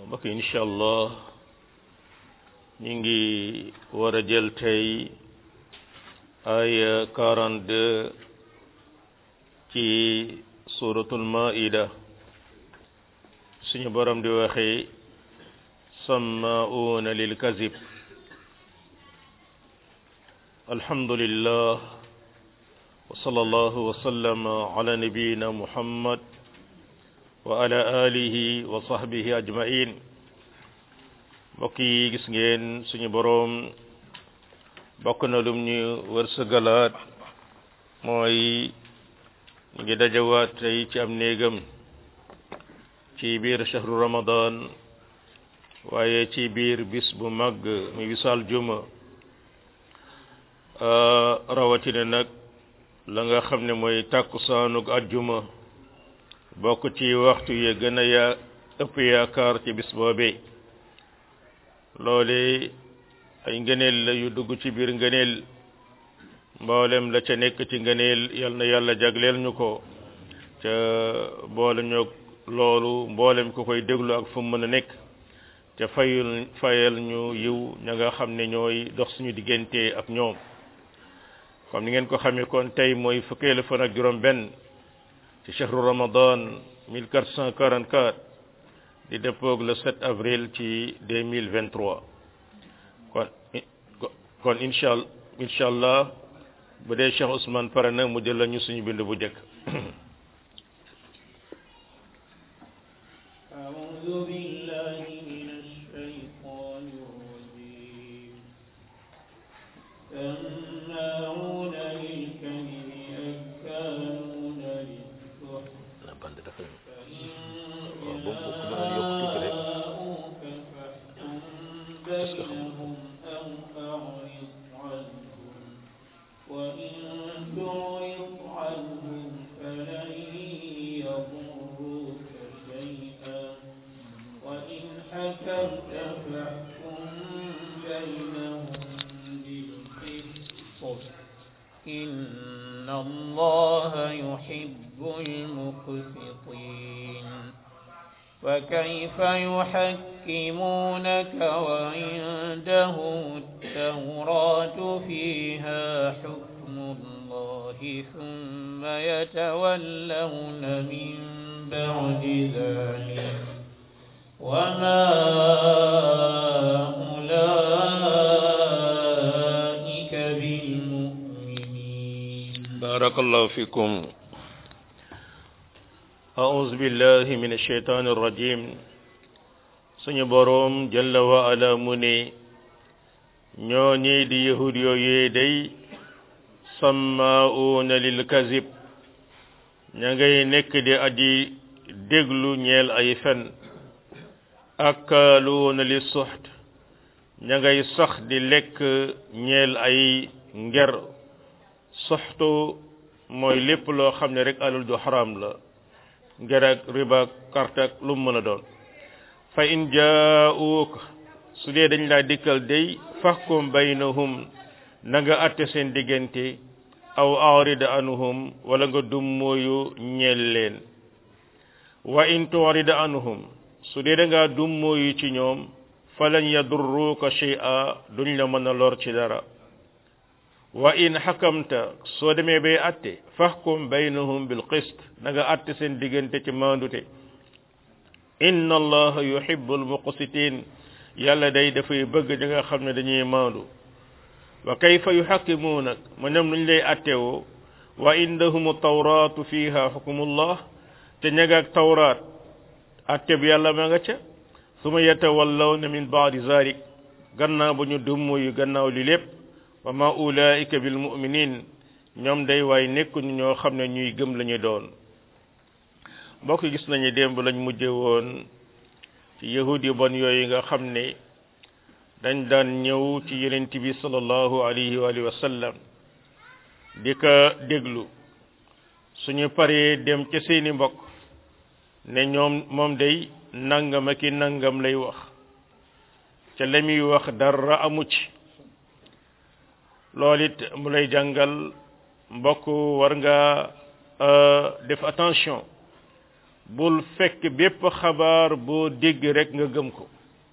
mbokk incha allah ñu ngi war a jël tey ay 42 ci suratul maida suñu borom di waxe sammauna lil kazib alhamdulillah wa sallallahu wa sallama ala nabiyina muhammad wa ala alihi wa sahbihi ajmain mbokk yi gis ngeen suñu boroom bokk na lum ñu wërsëgalaat mooy ñu ngi dajawaat tey ci am néegam ci biir shahru ramadan waaye ci biir bis bu mag mi wisaal juma rawatina nag la nga xam ne mooy tàkkusaanug ajjuma bokk ci waxtu yi gën a yaa ëpp yaakaar ci bis boobee loole ay ngëneel la yu dugg ci biir ngëneel mboolem la ca nekk ci ngëneel yal na yàlla jagleel ñu ko ca boole ñoo loolu mboolem ku koy déglu ak fu mu mën a nekk ca fayul fayal ñu yiw ña nga xam ne ñooy dox suñu diggante ak ñoom comme ni ngeen ko xamee kon tey mooy fukkeelu fan ak juróom benn ci chahru ramadan 1444 di dëppoog le 7 avril ci 2023 kon kon incha incha allah bu dee Cheikh Ousmane pare na mu jël la ñu suñu bind bu njëkk أعوذ بالله من الشيطان الرجيم سماعون للكذب أكالون للسحت فإن جاءوك فاحكم بينهم أو أعرض عنهم وإن تعرض عنهم فلن يضروك شيئا وإن حكمت فاحكم بينهم بالقسط إن الله يحب المقسطين وكيف يحكمونك وعندهم التوراة فيها حكم الله ثم يتولون من بعد ذلك وما أولئك بالمؤمنين بارك الله فيكم أعوذ بالله من الشيطان الرجيم suñu boroom jalla wa ala mu ne ñoo ñii di yahud yooyee day sammaa'uuna lil kazib ña ngay nekk di aji déglu ñeel ay fen akkaaluuna li suxt ña ngay sax di lekk ñeel ay nger soxtu mooy lépp loo xam ne rek alal ju xaraam la nger ak riba ak carte ak lu mu mën a doon fa in jaa'uuka su dee dañ laa dikkal day fahkum baynahum na nga atte seen diggante aw arid anhum wala nga dummóoyu ñeel leen wa in turid anhum su dee da ngaa dummóoyu ci ñoom falan yadurruka shay'a duñ la mën a lor ci dara wa in xakamta soo demee bay atte fahkum baynahum bil qist na nga atte seen diggante ci maandute inna allaha yuhibbul muqsitin yàlla day dafay bëgg ñi nga xam ne dañuy maandu wa kayfa yuhakkimuunak ma ñoom nuñ lay attewoo wa indahum tawratu fiha hukmullah te ñagaak tawraat atte bi yàlla ma nga ca suma yatawallawna min baadi zalik gannaaw ba ñu dumm yu gannaaw li lépp wa ma ulaika bil muminin ñoom day waay nekkuñu ñoo xam ne ñuy gëm lañu doon mbokk gis nañu démb lañ mujje woon ci yahud yu bon yooyu nga xam ne dañ daan ñëw ci yonent bi sallallahu alayhi wa alihi wa sallam di ko déglu suñu paree dem ca seeni mbokk ne ñoom moom day nangam ak i nangam lay wax ca la muy wax dara amu ci loolu it mu lay jàngal mbokk war nga def attention bul fekk bépp xabaar boo dégg rek nga gëm ko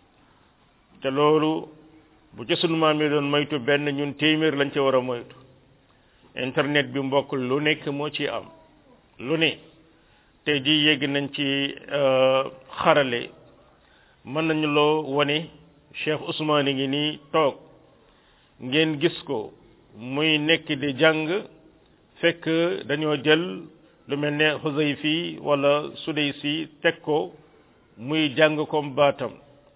te loolu bu ci sunu maam yi doon moytu benn ñun téeméer lañ ca war a moytu internet bi mbokk lu nekk moo ci am lu ne tey jii yegg nañ ci xarale mën nañu loo wane Cheikh Ousmane ngi nii toog ngeen gis ko muy nekk di jàng fekk dañoo jël lu mel ne Xuzayfi wala Sudaysi teg ko muy jàng comme baatam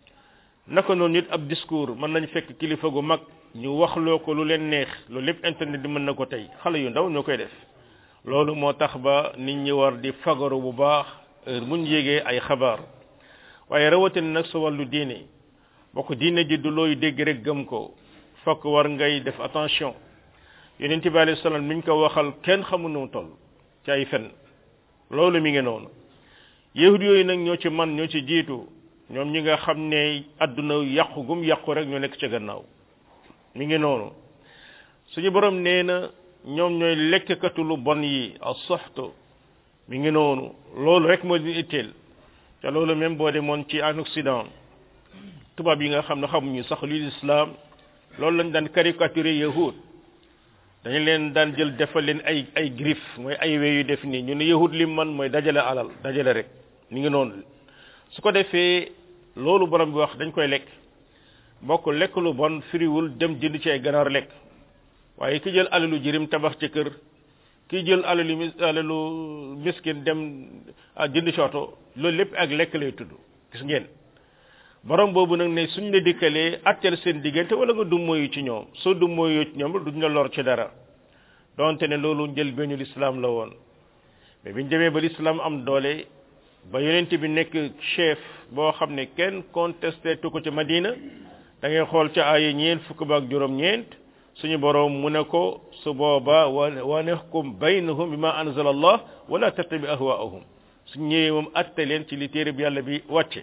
naka noonu nit ab discours mën nañ fekk kilifa gu mag ñu waxloo ko lu leen neex loolu lépp internet di mën na ko tey xale yu ndaw ñoo koy def loolu moo tax ba nit ñi war di fagaru bu baax heure muñ yégee ay xabaar waaye rawatina nag sa wàllu diine bokk diine ji du looy dégg rek gëm ko fokk war ngay def attention yonent bi alayhi salaam niñ ko waxal kenn xamu nu toll ci ay fen loolu mi ngi noonu yahud yooyu nag ñoo ci man ñoo ci jiitu ñoom ñi nga xam ne adduna yàqu gum yàqu rek ñoo nekk ca gannaaw mi ngi noonu suñu borom nee na ñoom ñooy lekkkatu lu bon yi a soxto mi ngi noonu loolu rek moo di itteel te loolu même boo demoon ci en Occident tubaab yi nga xam ne xamuñu sax lii lislaam loolu lañ daan caricaturer yahud dañu leen daan jël defal leen ay ay griffe mooy ay we yu def nii ñu ne yahud lim man mooy dajale alal dajale rek mi ngi noonu su ko defee loolu borom bi wax dañ koy lekk bokk lekk lu bon firiwul dem jënd ci ay ganaar lekk waaye ki jël alalu jirim tabax ci kër ki jël alalu mis alalu miskin dem jënd ci oto loolu lépp ak lekk lay tudd gis ngeen borom boobu nag ne suñ la dikkalee atteel seen diggante wala nga dummóoyu ci ñoom soo dummóoyu ci ñoom duñ la lor ci dara donte ne loolu njël beñu lislaam la woon mais biñ demee ba lislaam am doole ba yonent bi nekk chef boo xam ne kenn contesté tu ko ci Madina da ngay xool ca aaya ñeent fukk ba ak juróom-ñeent suñu borom mu ne ko su booba wa wa nahkum baynahum bima anzala allah wala tattabi ahwaahum su ñëwee moom atte leen ci li téere bi yàlla bi wàcce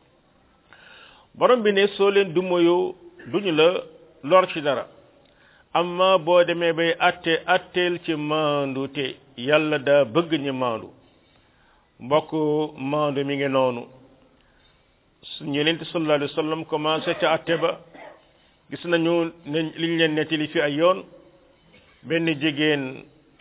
borom bi ne soo leen du moyo duñu la lor ci dara amma boo demee bay atte atteel ci maandu te yàlla daa bëgg ñu maandu mbokk maandu mi ngi noonu suñu yonent sallallahu alayhi wa sallam commencé ca atte ba gis nañu ne liñ leen nettali fi ay yoon benn jigéen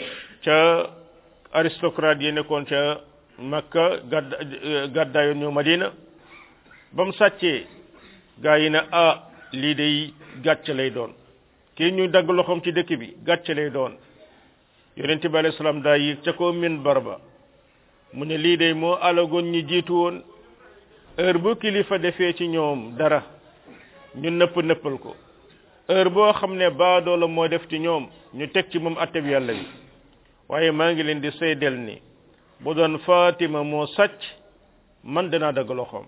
ca aristocrate yi nekkoon ca Makka gadda gàddaayoon ñëw Madina ba mu sàccee gaa yi ne ah lii day gàcce lay doon kii ñu dagg loxoom ci dëkk bi gàcce lay doon yonent bi alayhi salaam daa yéeg ca ko min barba mu ne lii day moo alagoon ñi jiitu woon heure bu kilifa defee ci ñoom dara ñu nëpp nëppal ko heure boo xam ne baadoo la moo def ci ñoom ñu teg ci moom atteb yàlla bi waaye maa ngi leen di seedeel ni bu doon Fatima moo sàcc man danaa dagg loxoom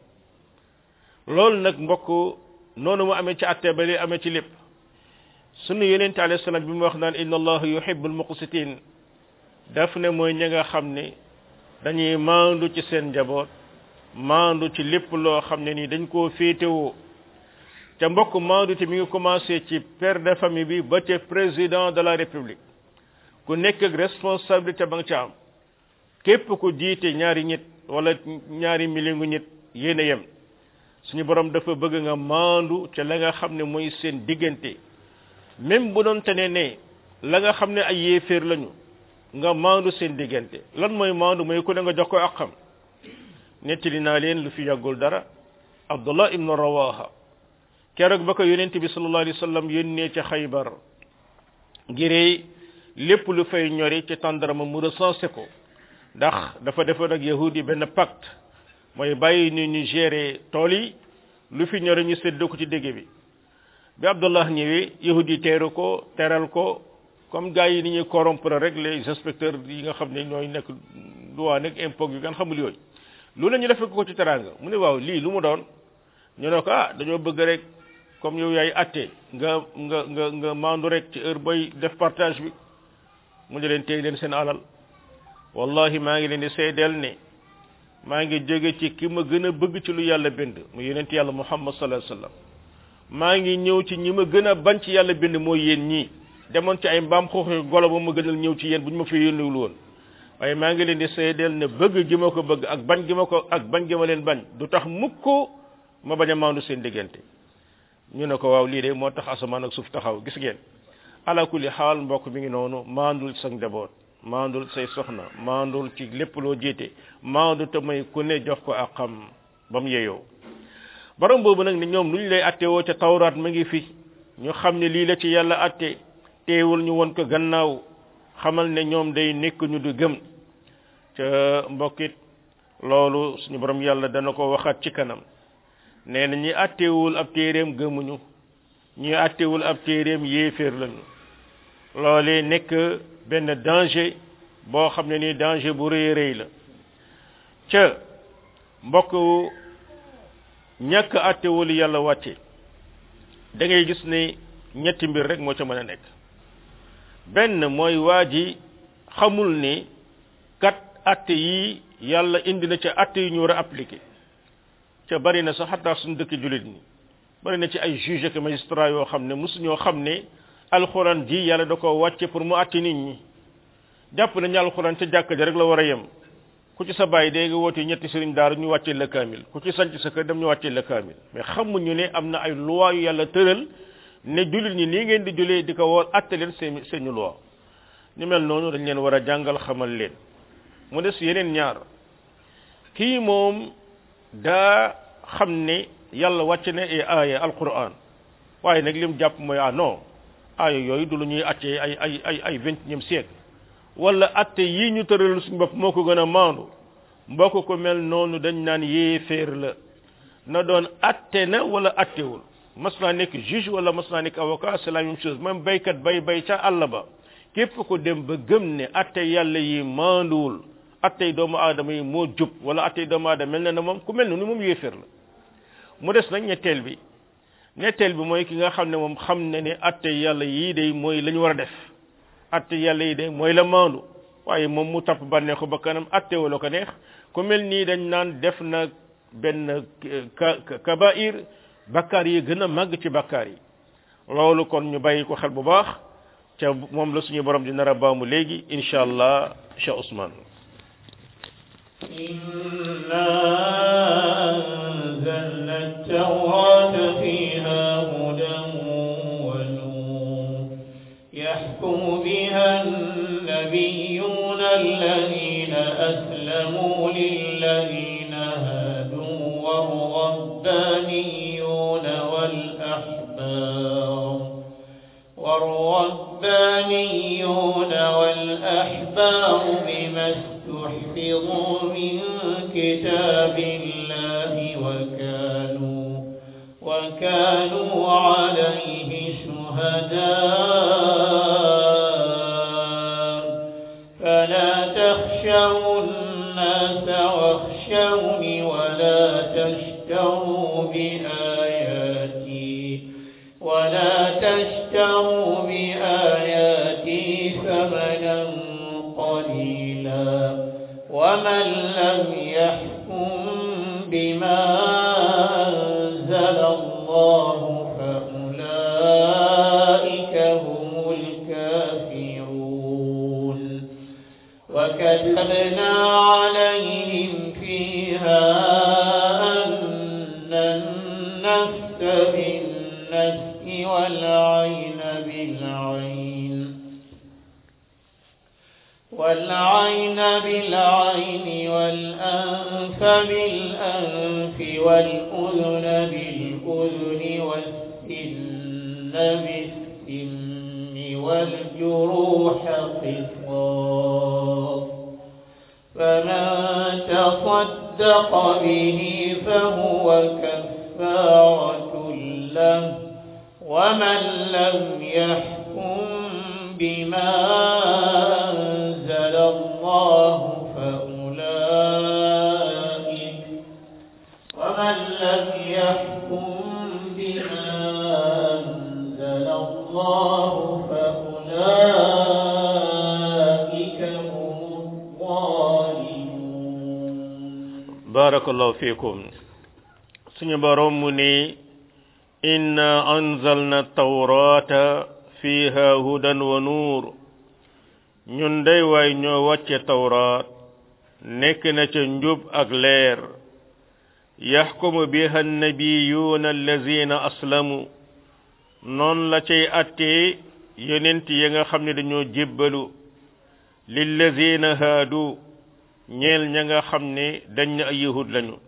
loolu nag mbokk noonu mu amee ci atte ba li amee ci lépp sunu yonente alayhi salaam bi mu wax naan inna allaha yuhibbul muqsitin daf ne mooy ña nga xam ne dañuy maandu ci seen njaboot maandu ci lépp loo xam ne ni dañ koo féetewoo ca mbokk maandu te mi ngi commencé ci père de famille bi ba ca président de la république ku nekk ak responsabilité ba nga ca am képp ku jiite ñaari nit wala ñaari million nit yéen a yem suñu borom dafa bëgg nga maandu ca la nga xam ne mooy seen diggante même bu doon tane ne la nga xam ne ay yéeféer lañu nga maandu seen diggante lan mooy maandu mooy ku ne nga jox ko ak xam nettali naa leen lu fi yàggul dara abdullah ibnu rawaha keroog ba ko yonent bi sallallahu alayhi wa sallam yónnee ca xaybar ngiree lépp lu fay ñori ci tàndarama mu recensé ko ndax dafa defoon ak yahudi benn pacte mooy bàyyi ni ñu gérer tool yi lu fi ñore ñu séddoo ko ci dégg bi bi abdullah ñëwee yahudi teeru ko teral ko comme gars yi ni ñuy corrompre rek les inspecteurs yi nga xam ne ñooy nekk douane ak impôt yu gan xamul yooyu lu la ñu defee ko ci teranga mu ne waaw lii lu mu doon ñu ne ko ah dañoo bëgg rek comme yow yaay atte nga nga nga nga maandu rek ci heure booy def partage bi mu ne leen téy leen seen alal wallahi maa ngi leen di seedeel ne maa ngi jóge ci ki ma gën a bëgg ci lu yàlla bind mu yonent yàlla muhammad sallallahu alayhi wasallam maa ngi ñëw ci ñi ma gën a bañ ci yàlla bind mooy yéen ñii demoon ci ay mbaam xooxi golo ba ma gënal ñëw ci yéen bu ñu ma fi yónniwul woon waaye maa ngi leen di seedeel ne bëgg gi ma ko bëgg ak bañ gi ma ko ak bañ gi ma leen bañ du tax mukk ma bañ a maandu seen diggante ñu ne ko waaw lii de moo tax asamaan ak suuf taxaw gis ngeen ala kulli xaal mbokk mi ngi noonu maandul sa njaboot maandul say soxna maandul ci lépp loo jiite maandu te may ku ne jox ko ak xam ba mu yeyoo borom boobu nag ne ñoom lu ñu lay attewoo ca tawraat ma ngi fi ñu xam ne lii la ci yàlla atte teewul ñu won ko gannaaw xamal ne ñoom day nekk ñu du gëm ca mbokkit loolu suñu borom yàlla dana ko waxaat ci kanam nee na ñi attewul ab téeréem gëmuñu ñi attewul ab téeréem yéeféer lañu loolee nekk benn danger boo xam ne ni danger bu rëy rëy la ca mbokk ñàkk attewul yàlla wàcce da ngay gis ne ñetti mbir rek moo ca mën a nekk benn mooy waa ji xamul ni kat atte yi yàlla indi na ca atte yi ñu war a appliquer ca bari na sax xataa suñu dëkk jullit ñi bari na ci ay juge ak magistrat yoo xam ne mosuñoo xam ne alxuraan ji yàlla da ko wàcce pour mu atte nit ñi jàpp nañu alxuraan ca jàkka ja rek la war a yem ku ci sa bàyyi dee nga woote ñetti sëriñ daara ñu wàccee la kaamil ku ci sanc sa kër dem ñu wàccee la kaamil mais xamuñu ne am na ay loi yu yàlla tëral ne jullit ñi nii ngeen di julee di ko woor atte leen seen seeni loi ñu mel noonu dañ leen war a jàngal xamal leen mu des yeneen ñaar kii moom daa xam ne yàlla wàcc na ay aaya alquran waaye nag lim jàpp mooy ah non aaya yooyu du lu ñuy attee ay ay ay ay vingtième siècle wala atte yii ñu tëral suñu bopp moo ko gën a maandu mbokk ko mel noonu dañ naan yéeféer la na doon atte na wala attewul mas naa nekk juge wala mas naa nekk avocat c'est la même chose même baykat bay bay ca àll ba képp ko dem ba gëm ne atte yàlla yi maanduwul attey doomu aadama yi moo jub wala attey doomu aadama mel na ne moom ku mel ni moom yéeféer la mu des nag ñetteel bi ñetteel bi mooy ki nga xam ne moom xam ne ne atte yàlla yii day mooy la ñu war a def atte yàlla yi day mooy la maandu waaye moom mu topp bànneexu ba kanam atte wala ko neex ku mel nii dañ naan def na benn kabair bakkaar yi gën a màgg ci bakkaar yi loolu kon ñu bàyyi ko xel bu baax ca moom la suñu borom di nar a baamu léegi incha allah Cheikh Ousmane إنا أنزلنا التوراة فيها هدى ونور يحكم بها النبيون الذين أسلموا للذين هادوا والربانيون والأحبار والربانيون والأحبار بما استحفظوا من كتاب الله وكانوا وكانوا عليه شهداء فلا تخشوا الناس واخشوني ولا تشتروا بآياتي ولا تشتروا بآياتي ثمنا قليلا ومن لم يحكم بما أنزل الله فأولئك هم الكافرون وكتبنا عليهم فيها أن النفس بالنفس والعين بالعين والعين بالعين والأنف بالأنف والأذن بالأذن والسن بالسن والجروح قصاص فمن تصدق به فهو كفارة له ومن لم يحكم بما أنزل الله فأولئك ومن لم يحكم بما أنزل الله فأولئك هم الظالمون barakallahu fikum suñu borom mu ni inna anzalna tawrata fiha hudan wa nur ñun day waay ñoo wàcce tawraat nekk na ca njub ak leer yaxkumu biha annabiyuuna allazina aslamu noon la cay attee yonent ya nga xam ne dañoo jébbalu lillazina haadu ñeel ña nga xam ne dañ na ay yahud lañu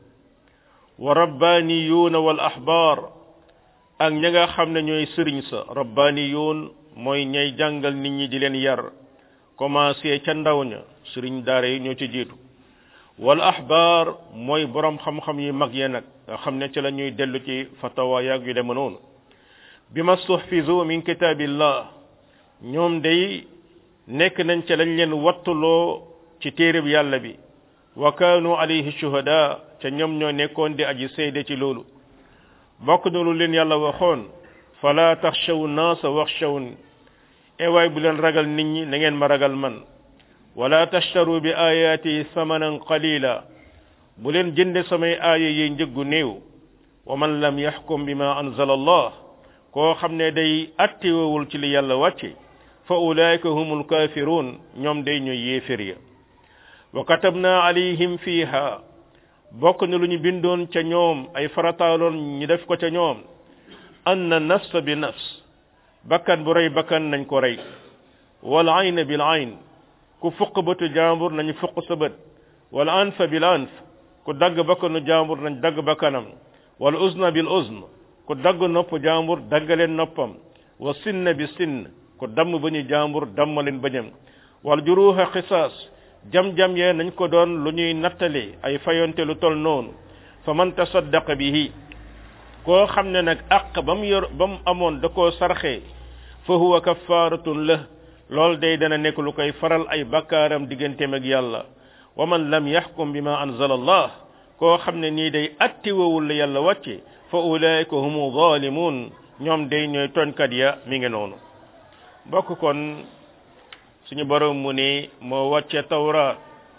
wa rabbaniyuuna wal ahbaar ak ña nga xam ne ñooy sëriñ sa rabbaniyuun mooy ñay jàngal nit ñi di leen yar commencé ca ndaw ña sëriñ daara yi ñoo ci jiitu wal ahbaar mooy borom xam-xam yi mag ya nag nga xam ne ci la ñuy dellu ci fatawa yaag yu dema noonu bi ma suhfizu min kitaabillah ñoom day nekk nañ ca lañ leen wattuloo ci téereb yàlla bi wa kaanu alayhi shuhada ca ñoom ñoo nekkoon di aji seede ci loolu bokk na lu leen yàlla waxoon fala taxshaw naasa waxshawun ewaay bu leen ragal nit ñi na ngeen ma ragal man wala tashtaru bi ayaati samanan qalila bu leen jënde samay aaya yi njëggu néew wa man lam yaxkum bima anzala allah koo xam ne day attiwawul ci li yàlla wàcce fa ulaika humul kafirun ñoom day ñooy yéefér ya wa katabna alayhim fiha bokk na lu ñu bindoon ca ñoom ay farataaloon ñu def ko ca ñoom anna nafs bi nafs bakkan bu rey bakkan nañ ko rey wal ayn bil ayn ku fuq bëtu jàmbur nañu fuq sa bët wal anfa bil anf ku dagg bakkanu jàmbur nañ dagg bakkanam wal uzna bil uzn ku dagg nopp jàmbur daggaleen noppam wa sinn bi sinn ku damm bañu jàmbur dammaleen bañam wal juruha qisaas jam-jam yee nañ ko doon lu ñuy nattali ay fayonte lu tol noonu fa man tasaddaqa bihi koo xam ne nag àq ba mu yor ba mu amoon da koo sarxee fa huwa kafaaratun la loolu day dana nekk lu koy faral ay bakkaaram digganteem ak yàlla wa man lam yaxkum bima anzala allah koo xam ne nii day attiwawul la yàlla wàcce fa ulaika humu zalimun ñoom day ñooy tooñkat ya mi ngi noonu bokk kon suñu borom mu ne moo wàcce tawraat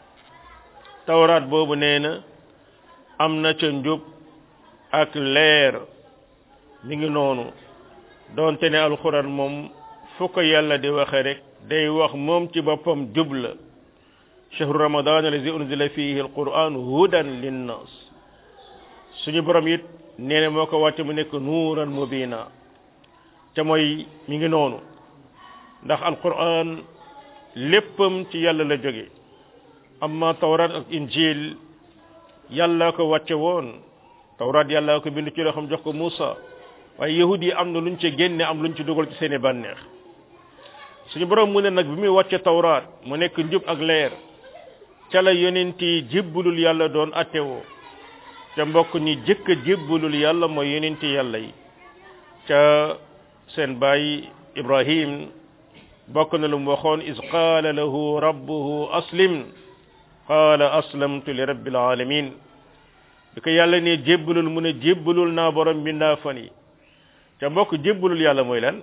tawraat boobu nee na am na ca njub ak leer mi ngi noonu doonte ne alxuraan moom fu ko yàlla di waxe rek day wax moom ci boppam jub la chahru ramadan allazi unzila fihi alquran hudan linnas suñu borom it nee na moo ko wàcce mu nekk nuuran mubina ca mooy mi ngi noonu ndax alquran léppam ci yàlla la jóge amma tawrat ak injil yàlla ko wàcce woon tawrat yàlla ko bind ci loo xam jox ko Muusa waaye yahud yi am na luñ ci génne am luñ ci dugal ci seeni bànneex suñu borom mu ne nag bi muy wàcce tawraat mu nekk njub ak leer ca la yonent yi jébbalul yàlla doon attewoo ca mbokk ñi jëkk a jébbalul yàlla mooy yonent yàlla yi ca seen baay Ibrahim bokk na lu mu waxoon is qaala lahu rabbuhu aslim qaala aslamtu li rabbil alamin bi ko yàlla ne jébbalul mu ne jébbalul naa borom bindaa fan yi ca mbokk jébbalul yàlla mooy lan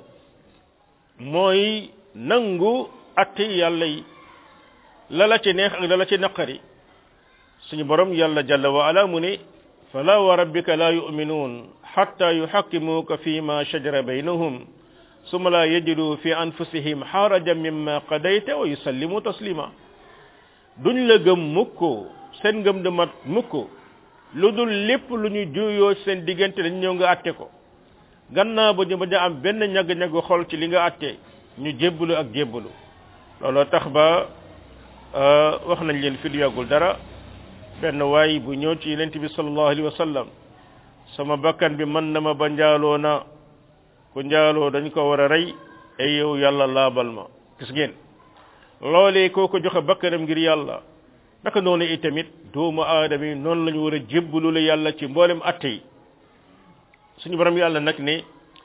mooy nangu atti yàlla yi la la ci neex ak la la ci naqari suñu borom yàlla jalla wa ala mu ne fala wa rabbika la yu'minun hatta yuhakkimuka fi ma shajara baynahum summa la yajidu fi anfusihim harajan mimma qadayta wa yusallimu taslima duñ la gëm mukk seen ngëm de mat mukk lu dul lépp lu ñu juyoo seen diggante dañ ñëw nga atte ko gannaaw ba ñu bañ a am benn ñagg-ñagg xol ci li nga atte ñu jébbalu ak jébbalu looloo tax ba wax nañ leen fi du yàggul dara benn waay bu ñëw ci yonent bi sallallahu alayhi wa sallam sama bakkan bi mën na ma ba njaaloo na ku njaaloo dañ ko war a rey ay yow yàlla laabal ma gis ngeen loolee koo ko joxe bakkanam ngir yàlla naka noonu itamit doomu aadama yi noonu la ñu war a jébbalu la yàlla ci mboolem atte yi suñu borom yàlla nag ne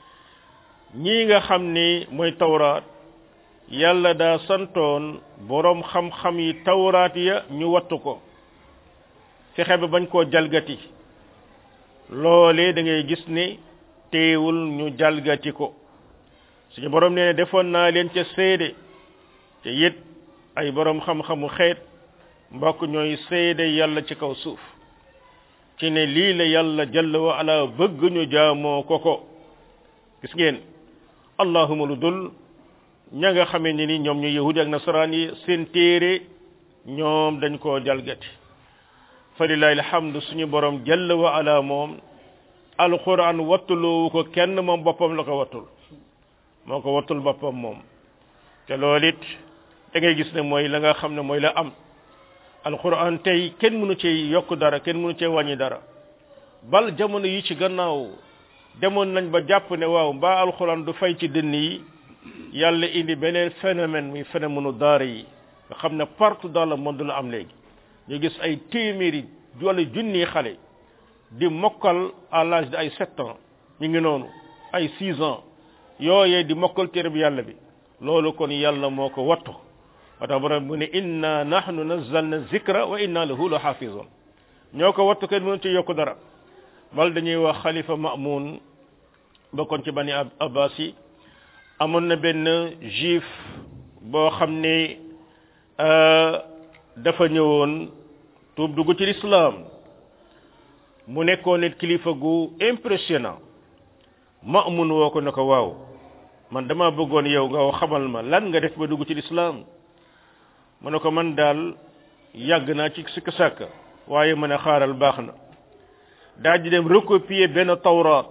ñii nga xam ni mooy tawraat yàlla daa santoon boroom xam-xam yi tawraat ya ñu wattu ko fexe ba bañ koo jalgati loolee da ngay gis ne teewul ñu jalgati ko suñu borom nee ne defoon naa leen ca seede te it ay boroom xam-xamu xeet mbokk ñooy seede yàlla ci kaw suuf ci ne lii la yàlla jalla wa ala bëgg ñu jaamoo ko ko gis ngeen allahuma lu dul ña nga xamee ni ni ñoom ñu yahudi ak nasaraan yi seen téere ñoom dañ koo jalgati fa lillahi alhamdu suñu borom jalla wa ala moom alquran wattuloowu ko kenn moom boppam la ko wattul moo ko wattul boppam moom te loolu it da ngay gis ne mooy la nga xam ne mooy la am alquran tey kenn mënu cee yokk dara kenn mënu cee wàññi dara bal jamono yi ci gannaaw demoon nañ ba jàpp ne waaw mbaa alquran du fay ci dënn yi yàlla indi beneen phénomène muy phénomène daara yi nga xam ne partout dans le monde la am léegi ñu gis ay téeméeri wala junni xale di mokkal à l'âge de ay sept ans ñu ngi noonu ay six ans yooyee di mokkal téere bi yàlla bi loolu kon yàlla moo ko wattu wa tax borom mu ne inna nahnu nazzalna zikra wa inna lahu la xaafizun ñoo ko wattu kenn mënu ci yokk dara bal dañuy wax xalifa mamun bokkoon ci bani abbas yi amoon na benn juif boo xam ne dafa ñëwoon tuub dugg ci l'islam mu nekkoon nit kilifa gu impressionnant mamun woo ko ne ko waaw man dama bëggoon yow nga xamal ma lan nga def ba dugg ci l'islam mu ne ko man daal yàgg naa ci sikk sàkk waaye mu ne xaaral baax na daal di dem recopier benn tawraat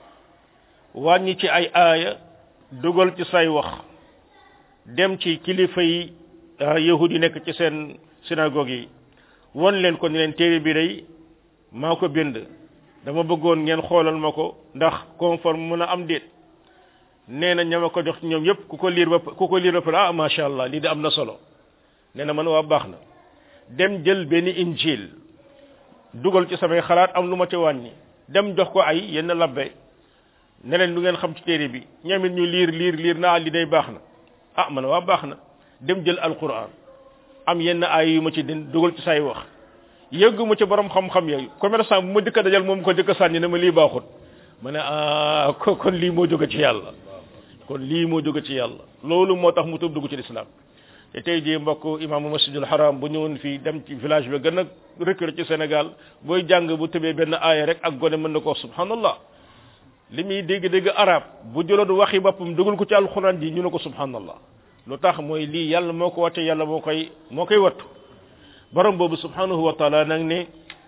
wàññi ci ay aaya dugal ci say wax dem ci kilifa yi yahudi nekk ci seen synagogue yi won leen ko ni leen téere bi day maa ko bind dama bëggoon ngeen xoolal ma ko ndax conforme mën a am déet nee na ñama ko jox ñoom yépp ku ko liir ba ku ko liir ba pare ah macha allah lii de am na solo nee na man waa baax na dem jël benn injil dugal ci samay xalaat am lu ma ci wàññi dem jox ko ay yenn labbe ne leen lu ngeen xam ci téere bi ñoom it ñu liir liir liir naa li day baax na ah man waa baax na dem jël alquran am yenn ay yu ma ci den dugal ci say wax yëggu ma ci borom xam-xam yooyu commerçant bu ma dëkk dajal moom ko dëkk sànni ne ma lii baaxut ma ne ah ko kon lii moo jóge ci yàlla kon lii moo jóge ci yàlla loolu moo tax mu tuub dugg ci lislaam te tey jii mbokk imaamu masjidul haram bu ñëwoon fii dem ci village bi gën a reculé ci Sénégal booy jàng bu tëbee benn aaya rek ak gone mën na ko subhanallah li muy dégg-dégg arab bu jëloon waxi boppam dugal ko ci alxuraan ji ñu ne ko subhanallah lu tax mooy lii yàlla moo ko wàcce yàlla moo koy moo koy wattu borom boobu subhanahu wa taala nag ne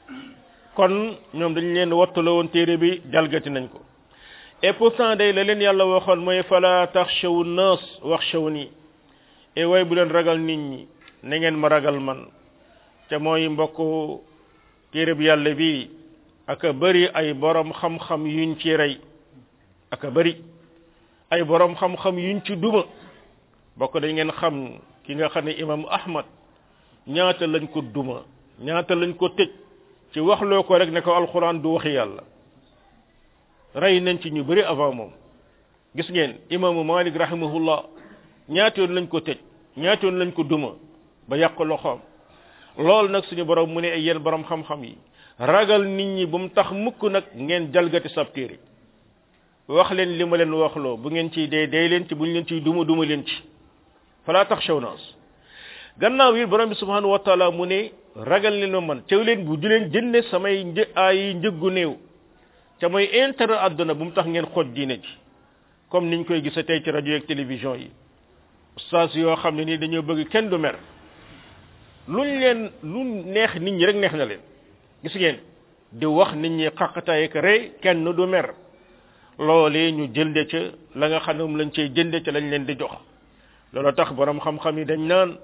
kon ñoom dañ leen wattu la woon téere bi jalgati nañ ko et pourtant day la leen yàlla waxoon mooy fala taxshaw nas waxshaw nii e way bu leen ragal nit ñi na ngeen ma ragal man te mooy mbokk téere bi yàlla bi aka bëri ay borom xam-xam yuñ ci rey aka bëri ay borom xam-xam yuñ ci duma bokk dañ ngeen xam ki nga xam ne imam ahmad ñaata lañ ko duma ñaata lañ ko tëj ci waxloo ko rek ne ko alquran du waxi yàlla rey nañ ci ñu bëri avant moom gis ngeen imaamu malik rahimahullah ñaata yoon lañ ko tëj ñaata yoon lañ ko duma ba yàq loxoom loolu nag suñu borom mu ne ay yéen borom xam-xam yi ragal nit ñi bu mu tax mukk nag ngeen jalgati sab téere wax leen li ma leen waxloo bu ngeen ciy dee dee leen ci bu ñu leen ciy duma duma leen ci fala taxshaw naas gannaaw yi borom bi subhanahu wa taala mu ne ragal leen ma man teew leen bu di leen jënde samay një ay njëggu néew te mooy intérêt àdduna bu mu tax ngeen xooj diine ji comme niñ koy gisa tey ci rajo ak télévision yi ustaas yoo xam ne nii dañoo bëgg kenn du mer luñ leen lu neex nit ñi rek neex na leen gis ngeen di wax nit ñi xaqataay ak rey kenn du mer loolee ñu jënde ca la nga xam ne moom lañ cey jënde ca lañ leen di jox loolu tax borom xam-xam yi dañ naan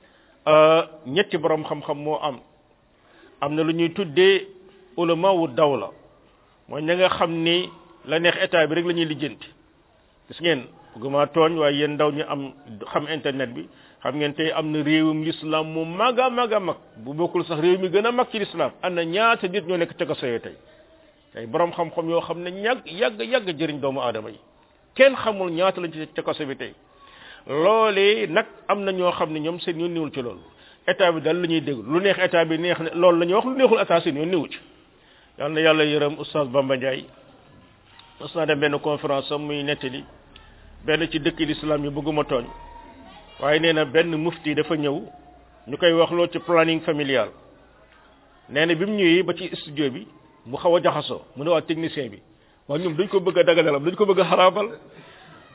ñetti borom xam-xam moo am am na lu ñuy tuddee ulama wu dawla mooy ña nga xam ni la neex état bi rek la ñuy lijjanti gis ngeen bëgguma tooñ waaye yéen ndaw ñu am xam internet bi xam ngeen tey am na réewum l'islam mu mag a mag a mag bu bokkul sax réew mi gën a mag ci l'islam am na ñaata nit ñoo nekk ca kaso yi tey tey borom xam-xam yoo xam ne ñàgg yàgg yàgg jëriñ doomu aadama yi kenn xamul ñaata lañ ci ca kaso bi tey loolee nag am na ñoo xam ne ñoom seen yoon niwul ci loolu état bi daal la ñuy dégg lu neex état bi neex ne loolu la ñuy wax lu neexul état seen yoon niwu ci yal na yàlla yërëm oustaz Bamba Ndiaye mos naa dem benn conférence am muy nettali benn ci dëkk l'islam yi bëgguma tooñ waaye nee na benn mufti dafa ñëw ñu koy wax loo ci planning familial nee na bi mu ñëwee ba ci studio bi mu xaw a jaxasoo mu ne waa technicien bi waaye ñoom dañ ko bëgg a dagalalam dañ ko bëgg a xaraabal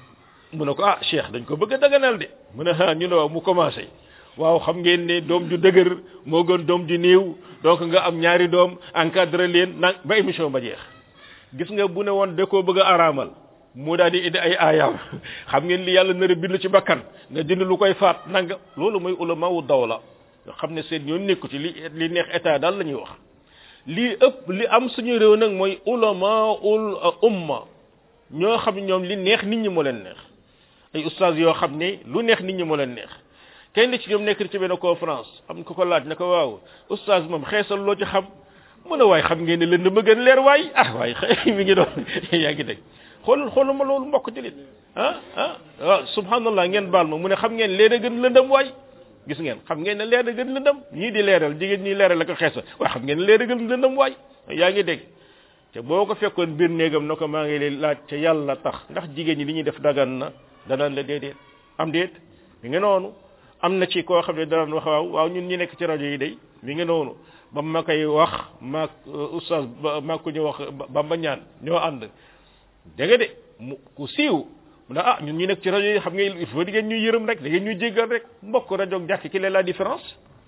mu ne ko ah cheikh dañ ko bëgg a daganal de mu ne ah ñu ne waaw mu commencé waaw xam ngeen ne doom ju dëgër moo gën doom ju néew donc nga am ñaari doom encadré leen nag ba émission ba jeex gis nga bu ne woon da koo bëgg a araamal mu daal di indi ay aayaam xam ngeen li yàlla nar a bind ci bakkan nga dindi lu koy faat nanga loolu mooy ulama wu dawla nga xam ne seen ñoon nekku ci li li neex état daal la ñuy wax lii ëpp li am suñu réew nag mooy ulama ul umma ñoo xam ne ñoom li neex nit ñi moo leen neex ay ustaas yoo xam ne lu neex nit ñi moo leen neex kenn ci ñoom nekk ci benn conférence am ku ko laaj ne ko waaw ustaas moom xeesal loo ci xam mu ne waaye xam ngeen ne lënd ma gën leer waay ah waaye xëy mi ngi doon yaa ngi dégg xoolal xoolal ma loolu mbokk julit ah ah waaw subhanallah ngeen baal ma mu ne xam ngeen leer a gën lëndëm waay gis ngeen xam ngeen ne leer a gën lëndëm ñii di leeral jigéen ñi leeral la ko xeesal waaye xam ngeen ne leer a gën lëndëm waay yaa ngi dégg te boo ko fekkoon biir néegam na ko maa ngi lay laaj ca yàlla tax ndax jigéen ñi li ñuy def dagan na danaan la déedéet am déet mi ngi noonu am na ci koo xam ne danaan wax waaw waaw ñun ñi nekk ci rajo yi day mi ngi noonu ba ma koy wax maag oustaz maag ku ñu wax Bamba ñaan ñoo ànd dégg nga de mu ku siiw mu ne ah ñun ñi nekk ci rajo yi xam nga il faut di ngeen ñuy yërëm rek da ngeen ñuy jéggal rek mbokk rajo ak jàkk ki la différence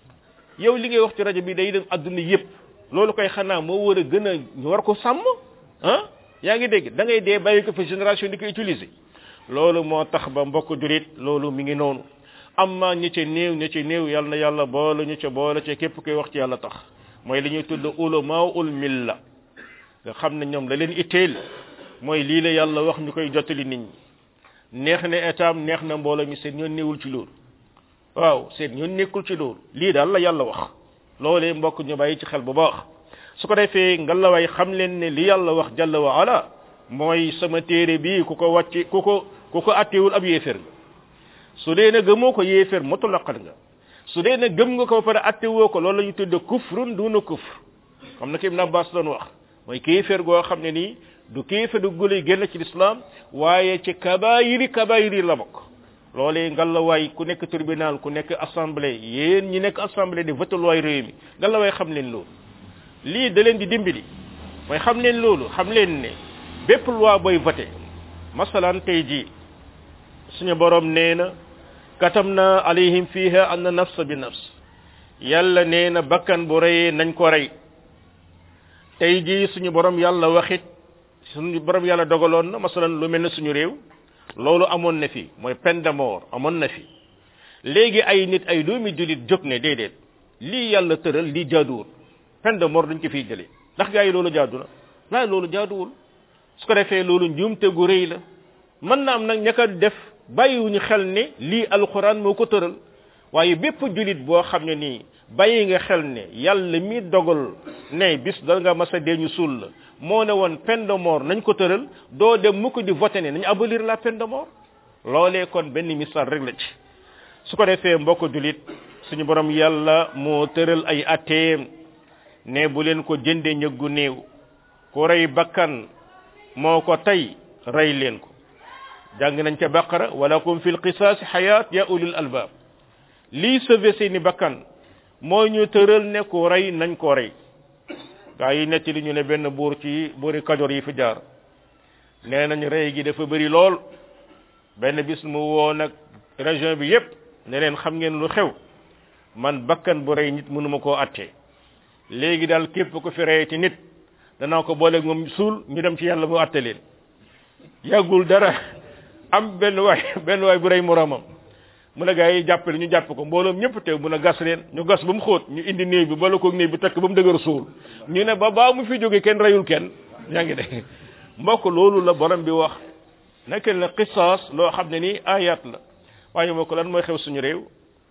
yow li ngay wax ci rajo bi day dem adduna yëpp loolu koy xanaa moo war a gën a ñu war ko sàmm ah yaa ngi dégg da ngay dee bàyyi ko fa génération di ko utiliser loolu moo tax ba mbokk jurit loolu mi ngi noonu amma ñi ca néew ñi ca néew yàlla na yàlla boole ñu ca boole ca képp koy wax ci yàlla tax mooy li ñuy tudd ulama ul milla nga xam ne ñoom la leen itteel mooy lii la yàlla wax ñu koy jottali nit ñi neex na état neex na mbooloo mi seen ñoon néewul ci loolu waaw seen ñoon nekkul ci loolu lii daal la yàlla wax loolee mbokk ñu bàyyi ci xel bu baax su ko defee ngalawaay xam leen ne li yàlla wax jalla wa ala mooy sama téere bii ku ko wàcc ku ko ku ko attewul ab yéefér nga su dee ne gëmoo ko yéefér mutlaqan nga su dee ne gëm nga ko ba pare attewoo ko loolu la ñu tudde kufrun duna kufr xam na ko Ibn Abbas doon wax mooy kéefér goo xam ne nii du kéefér du gulay génn ci lislaam waaye ci kabaayiri kabaayiri la bokk loolee ngalawaay ku nekk tribunal ku nekk assemblée yéen ñi nekk assemblée di voté loi réew mi ngalawaay xam leen loolu lii da leen di dimbali mooy xam leen loolu xam leen ne bépp loi booy voté masalan tey jii suñu borom nee na katamna alayhim fiha anna nafs bi nafs yàlla nee na bakkan bu reyee nañ ko rey tey jii suñu borom yàlla waxit suñu borom yàlla dogaloon na masalan lu mel ne suñu réew loolu amoon na fi mooy peine de mort amoon na fi léegi ay nit ay doomi jullit jóg ne déedéet lii yàlla tëral lii jaaduwul peine de mort dañ ko fiy jëlee ndax gaa yi loolu jaadu na waaye loolu jaaduwul su ko defee loolu njuumte gu rëy la mën na am nag ña ko def bàyyiwuñu xel ne lii alxuraan moo ko tëral waaye bépp julit boo xam ne nii bàyyi nga xel ne yàlla mi dogal ne bis da nga mas a dee ñu suul la moo ne woon peine de mort nañ ko tëral doo dem mu ko di voté ne nañ abolir la peine de mort loolee kon benn misaal rek la ci su ko defee mbokk julit suñu borom yàlla moo tëral ay atteem ne bu leen ko jënde ñëggu néew ku rey bakkan moo ko tey rey leen ko jàng nañ ca baqara walakum fil qisaasi xayaat ya ulil albab lii sauvé seeni bakkan moo ñu tëral ne ku rey nañ ko rey gaa yi netti li ñu ne benn buur ci buuri kajoor yi fi jaar nee nañ rey gi dafa bëri lool benn bis mu woo nag région bi yépp ne leen xam ngeen lu xew man bakkan bu rey nit mënuma koo attee léegi daal képp ko fi rey ci nit danaa ko booleeg moom suul ñu dem ci yàlla mu atte leen yàggul dara am benn waay benn waay bu rey moroomam mu ne gaa yi jàppale ñu jàpp ko mbooloom ñëpp teew mun a gas leen ñu gas ba mu xóot ñu indi néew bi bala koog néew bi takk ba mu dëgër suul ñu ne ba baa mu fi jóge kenn reyul kenn yaa ngi dégg mbokk loolu la borom bi wax nekk na qisaas loo xam ne nii ayat la waaye moo ko lan mooy xew suñu réew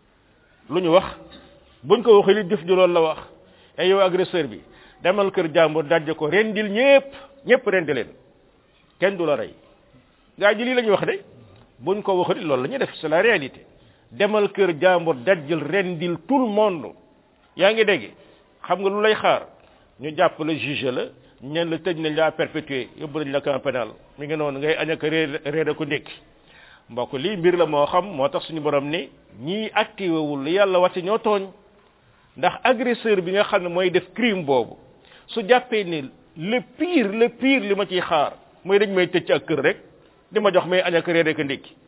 lu ñu wax buñ ko waxee li jëf ju loolu la wax et yow agresseur bi demal kër jàmbur dajje ko rendil ñëpp ñëpp rendi leen kenn du la rey gaa ji lii la ñuy wax de buñ ko waxee loolu la ñuy def c'est la réalité demal kër jàmbur dajjal rendil tout le monde yaa ngi dégg xam nga lu lay xaar ñu jàpp la juge la ñen la tëj nañ la perpétuer yóbbu nañ la camp pénal mi ngi noonu ngay añ ak réer réer ko ndékki mbokk lii mbir la moo xam moo tax suñu borom ni ñii activé wul li yàlla wàcce ñoo tooñ ndax agresseur bi nga xam ne mooy def crime boobu su jàppee ni le pire le pire li ma ciy xaar mooy dañ may tëj ci ak kër rek di ma jox may añ ak réer ak ndékki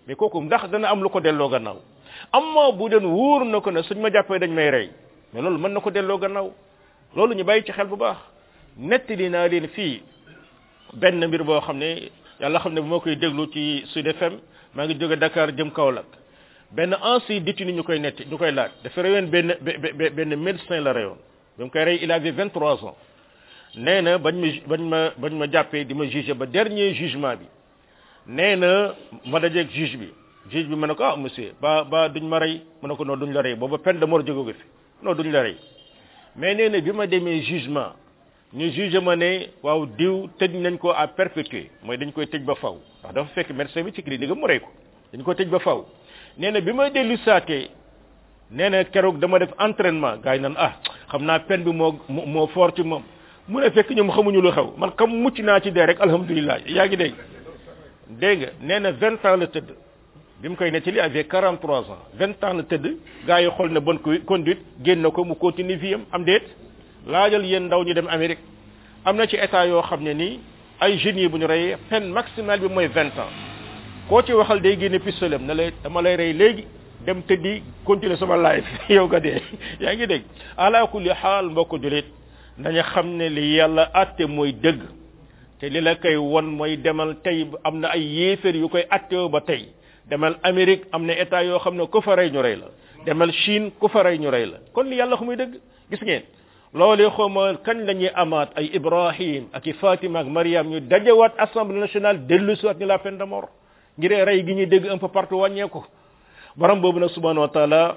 mais kooku ndax dana am lu ko delloo gannaaw amma bu den wóor na ko ne suñ ma jàppee dañ may rey mais loolu mën na ko delloo gannaaw loolu ñu bàyyi ci xel bu baax nettali naa leen fii benn mbir boo xam ne yàlla xam ne bu ma koy déglu ci Sud FM maa ngi jóge Dakar jëm Kaolack benn ancien détenu ñu koy netti ñu koy laaj dafa reyoon benn benn médecin la reyoon bi mu koy rey il avait 23 ans nee na bañ ma bañ ma bañ ma jàppee di ma juger ba dernier jugement bi nee na ma dajeeg juge bi juge bi ma ne ko ah monsieur ba ba duñ ma rey ma ne ko non duñ la rey booba peine de mort jóge fi non duñ la rey mais nee na bi ma demee jugement ñu juge ma ne waaw diw tëj nañ ko à perpétuer mooy dañ koy tëj ba faw ndax dafa fekk médecin bi ci clinique mu rey ko dañ ko tëj ba faw nee na bi may dellu saatee nee na keroog dama def entraînement gars yi naan ah xam naa peine bi moo moo fort ci moom mu ne fekk ñoom xamuñu lu xew man kam mucc naa ci dee rek alhamdulilah yaa ngi dégg dégg nga nee na vingt ans la tëdd bi mu koy nettali avec quarante trois ans vingt ans la tëdd gars yi xool na bonne conduite génn ko mu continue vie am am déet laajal yéen ndaw ñu dem Amérique am na ci état yoo xam ne nii ay jeunes yi bu ñu reyee peine maximale bi mooy vingt ans koo ci waxal day génne pistolet na lay dama lay rey léegi dem tëddi continuer sama life yow nga dee yaa ngi dégg ala kulli xaal mbokk julit nañu xam ne li yàlla atte mooy dëgg te li la koy won mooy demal tey am na ay yéeféer yu koy attewoo ba tey demal Amérique am na état yoo xam ne ku fa rey ñu rey la demal Chine ku fa rey ñu rey la kon li yàlla xumuy dëgg gis ngeen loolee xawma kañ la ñuy amaat ay Ibrahim ak i Fatima ak Mariam ñu dajewaat assemblée nationale dellu si waat ni la peine de mort ngir rey gi ñuy dégg un peu partout wàññeeku borom boobu nag subhanahu wa taala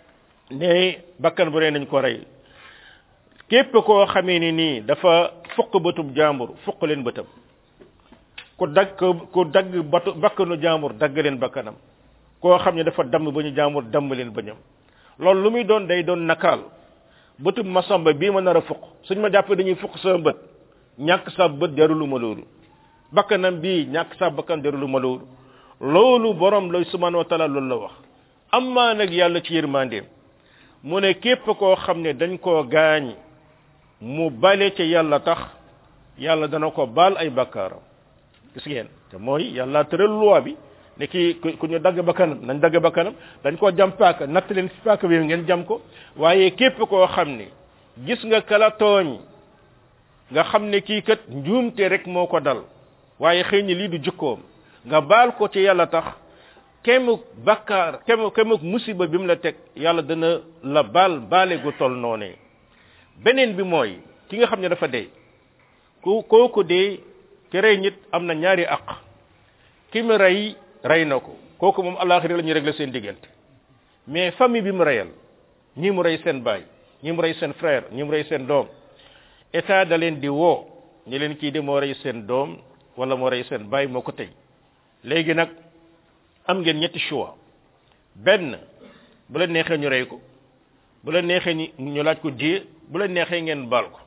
ne bakkan bu rey nañ ko rey képp koo xamee ni nii dafa fukk bëtub jàmbur fukk leen bëtam ku dagg ku dagg batu bakkanu jàmbur dagg leen bakkanam koo xam ne dafa damm ba ñu jàmbur damm leen bañam loolu lu muy doon day doon nakaal bëtub masamba bii ma nar a fukk suñ ma jàppee dañuy fukk sama bët ñàkk sa bët jarulu ma loolu bakkanam bii ñàkk sa bakkan jarulu ma loolu loolu borom lay subhanahu wa taala loolu la wax amma nag yàlla ci yërmandeem mu ne képp koo xam ne dañ koo gaañ mu bale ca yàlla tax yàlla dana ko baal ay bakkaaram gis ngeen te mooy yàlla tëral loi bi ne kii ku ñu dagg bakkanam nañ dagg bakkanam dañ koo jam paaka natt leen fi paaka bi ngeen jam ko waaye képp koo xam ne gis nga kala tooñ nga xam ne kii kat njuumte rek moo ko dal waaye xëy ni lii du jukkoom nga baal ko ci yàlla tax kemuk bakkaar kemuk kemuk musiba bi mu la teg yàlla dana la baal baale gu tol noonee beneen bi mooy ki nga xam ne dafa dee ku kooku dee ki rey nit am na ñaari aq ki mu rey rey na ko kooku moom alaxira la ñuy régler seen diggante mais famille bi mu reyal ñi mu rey seen baay ñi mu rey seen frère ñi mu rey seen doom état da leen di woo ñi leen kii de moo rey seen doom wala moo rey seen baay moo ko tey léegi nag am ngeen ñetti choix benn bu la neexee ñu rey ko bu la neexee ñu ñu laaj ko diye bu la neexee ngeen baal ko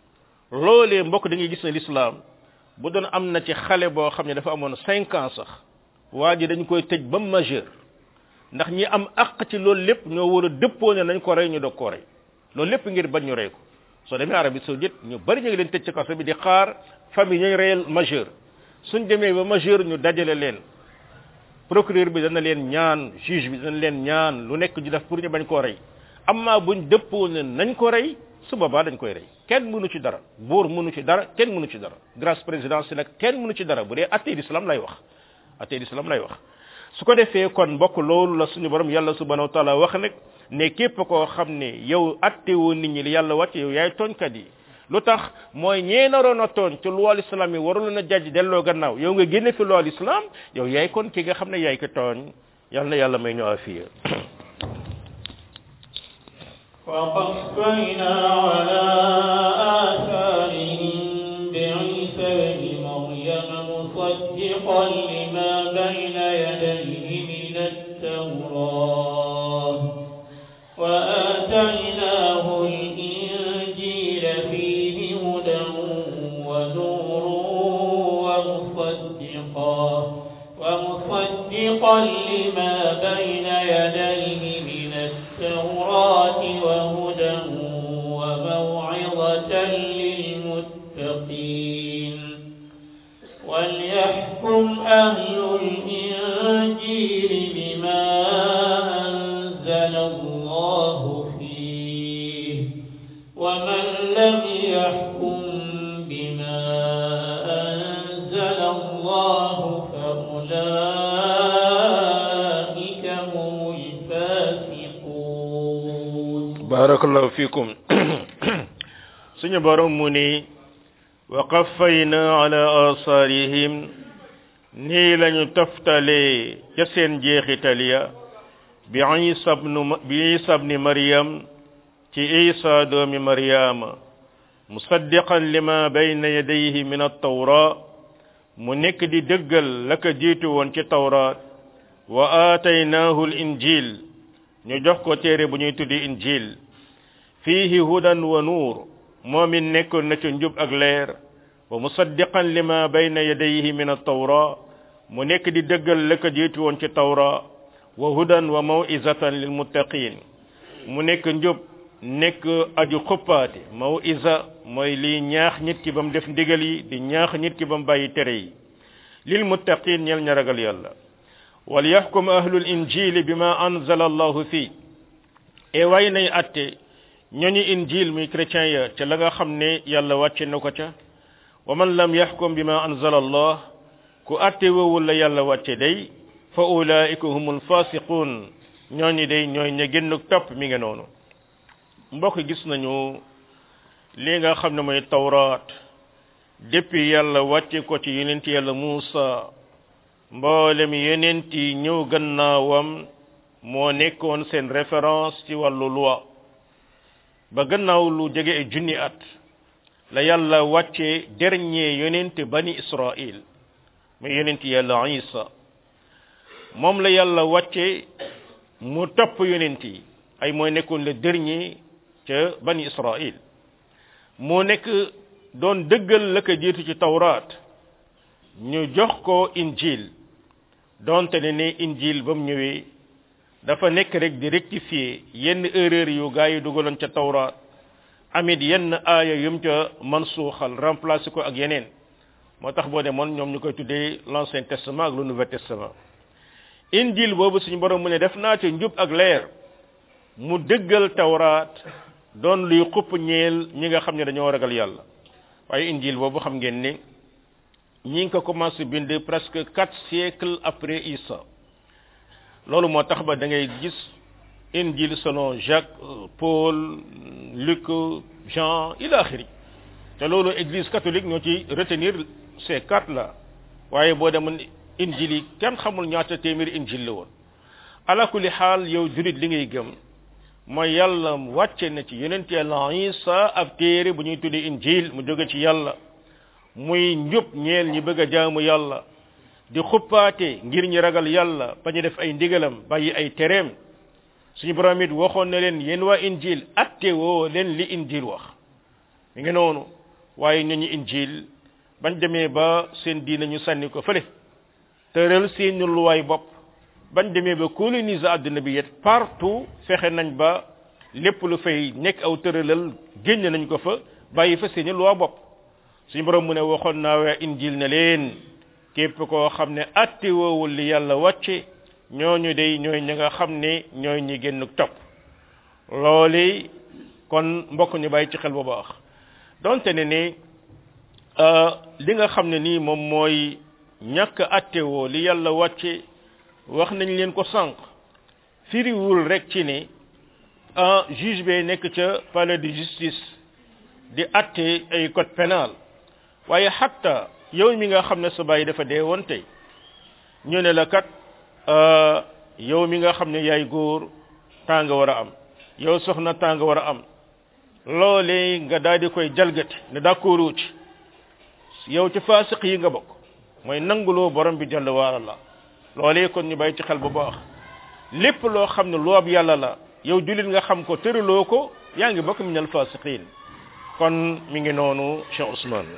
loolee mbokk da ngay gis ne l'islam bu doon am na ci xale boo xam ne dafa amoon cinq ans sax waa ji dañ koy tëj ba majeur ndax ñi am àq ci loolu lépp ñoo war a dëppoo ne nañ ko rey ñu doog koo rey loolu lépp ngir bañ ñu rey ko soo demee Arabie saoudite ñu bari ñu ngi leen tëj ci kaso bi di xaar famille ñooy reyal majeur suñ demee ba majeur ñu dajale leen procureur bi dana leen ñaan juge bi dana leen ñaan lu nekk ñu def pour ñu bañ koo rey amma buñ dëppoo ne nañ ko rey su boobaa dañ koy rey kenn mënu ci dara buur mënu ci dara kenn mënu ci dara grâce présidentielle nag kenn mënu ci dara bu dee attey l'islam lay wax attey l'islam lay wax su ko defee kon mbokk loolu la suñu borom yàlla subhanahu wa taala wax nag ne képp koo xam ne yow attewoo nit ñi li yàlla wàcce yow yaay tooñkat yi lu tax mooy ñee naroon a tooñ ci loi l'islam yi warul na jajj delloo gannaaw yow nga génne fi loi l'islam yow yaay kon ki nga xam ne yaay ko tooñ yàlla na yàlla may ñu afiya وقفينا على آثارهم بعيسى بن مريم مصدقا لما بين يديه من التوراة وآتيناه الإنجيل فيه هدى ونور ومصدقا ومصدقا لما بين يديه من التوراة وهدى وموعظة للمتقين وليحكم أهل الإنجيل بما أنزل الله فيه ومن لم يحكم بما أنزل الله فأولئك هم الفاسقون barakallahu fikum suñu borom mu ni wa qaffayna ala asarihim nii lañu toftalee ca seen jeexital ya bi isa bnu bi isa bni maryam ci isa doomi maryama musaddiqan lima bayna yadayhi min attawra mu nekk di dëggal la ko jiitu woon ci tawraat wa aataynaahu l injil ñu jox ko téere bu ñuy tuddi injil fiihi hudan wa nuur moom it nekkoon na ci njub ak leer wa musaddiqan lima bayna yadayhi min attawra mu nekk di dëggal la ko jiitu woon ci tawra wa hudan wa mawizatan lil muttaqin mu nekk njub nekk aju xuppaate mawiza mooy liy ñaax nit ki ba mu def ndigal yi di ñaax nit ki ba mu bàyyi tere yi lil muttaqin ñel ña ragal yàlla wal yaxkum ahlul injili bima anzala allahu fii e way nay atte ñooñu injil muy chrétien ya ca la nga xam ne yàlla wàcce na ko ca wa man lam yaxkum bima anzala allah ku atte woowul la yàlla wàcce day fa ulaika humul fasiqun ñooñu day ñooy ña génn topp mi nga noonu mbokk gis nañu li nga xam ne mooy tawraat depuis yàlla wàcce ko ci yonent yàlla Muusa mboolem yonent yi ñëw gannaawam moo nekkoon seen référence ci wàllu loi ba gannaaw lu jege ay junni at la yàlla wàcce dernier yonent bani Israël muy yonent yàlla Isa moom la yàlla wàcce mu topp yonent yi ay mooy nekkoon le dernier ca bani Israël moo nekk doon dëggal la ko jiitu ci tawraat ñu jox ko injil donte ne ne injil ba mu ñëwee dafa nekk rek di rectifier yenn erreur yu gaa yi dugaloon ca tawraat amit yenn aaya yum ca mansuuxal remplacer ko ak yeneen moo tax boo demoon ñoom ñu koy tuddee l'ancien testament ak le nouveau testament injil boobu suñu borom mu ne def naa ca njub ak leer mu dëggal tawraat doon luy xupp ñeel ñi nga xam ne dañoo ragal yàlla waaye injil boobu xam ngeen ne ñi ngi ko commencé bind presque quatre siècles après Isa loolu moo tax ba da ngay gis injil selon Jacques Paul Luc Jean ila axiri te loolu église catholique ñoo ci retenir ces quatre là waaye boo demoon injil yi kenn xamul ñaata téeméeri injil la woon ala kulli xaal yow jurit li ngay gëm mooy yàlla wàcce na ci yonent yàlla Isa ab téere bu ñuy tuddee injil mu jóge ci yàlla muy njub ñeel ñi bëgg a jaamu yàlla di xuppaate ngir ñi ragal yàlla ba ñu def ay ndigalam bàyyi ay tereem suñu borom it waxoon na leen yéen waa injil atte woo leen li injil wax mi ngi noonu waaye ñu ñu injil bañ demee ba seen diina ñu sànni ko fële tëral seeni luwaay bopp bañ demee ba coloniser àdduna bi yet partout fexe nañ ba lépp lu fay nekk aw tëralal génn nañ ko fa bàyyi fa seeni luwaa bopp suñu borom mu ne waxoon naa waa injil ne leen képp koo xam ne atti woowul li yàlla wàcce ñooñu day ñooy ñi nga xam ne ñooy ñi génn topp loolu kon mbokk ñu bàyyi ci xel bu baax donte ne ni li nga xam ne nii moom mooy ñàkk atte woo li yàlla wàcce wax nañ leen ko sànq firiwul rek ci ne ah juge bee nekk ca palais de justice di atte ay code pénal waaye xatta yow mi nga xam ne sa bàyyi dafa dee woon tey ñu ne la kat yow mi nga xam ne yaay góor temps nga war a am yow soxna temps nga war a am loolee nga daal di koy jalgati ne d'accord ci yow ci faasiq yi nga bokk mooy nanguloo borom bi jàll waala la loolee kon ñu bàyyi ci xel bu baax lépp loo xam ne loob yàlla la yow jullit nga xam ko tëraloo ko yaa ngi bokk min al fasiqin kon mi ngi noonu Cheikh Ousmane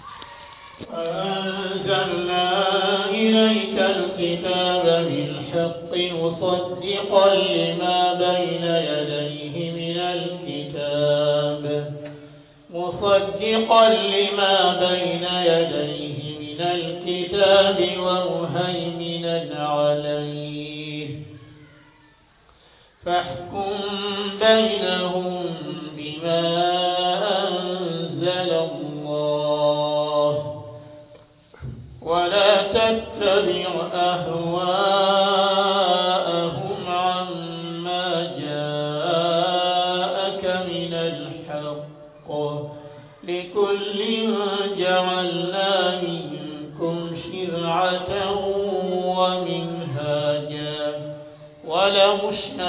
أنزلنا إليك الكتاب بالحق مصدقا لما بين يديه من الكتاب مصدقا لما بين يديه من الكتاب الكتاب ومهيمنا عليه فاحكم بينهم بما أنزل الله ولا تتبع أهواءهم عما جاءك من الحق لكل جعلنا منكم شرعة ومنهاجا ولو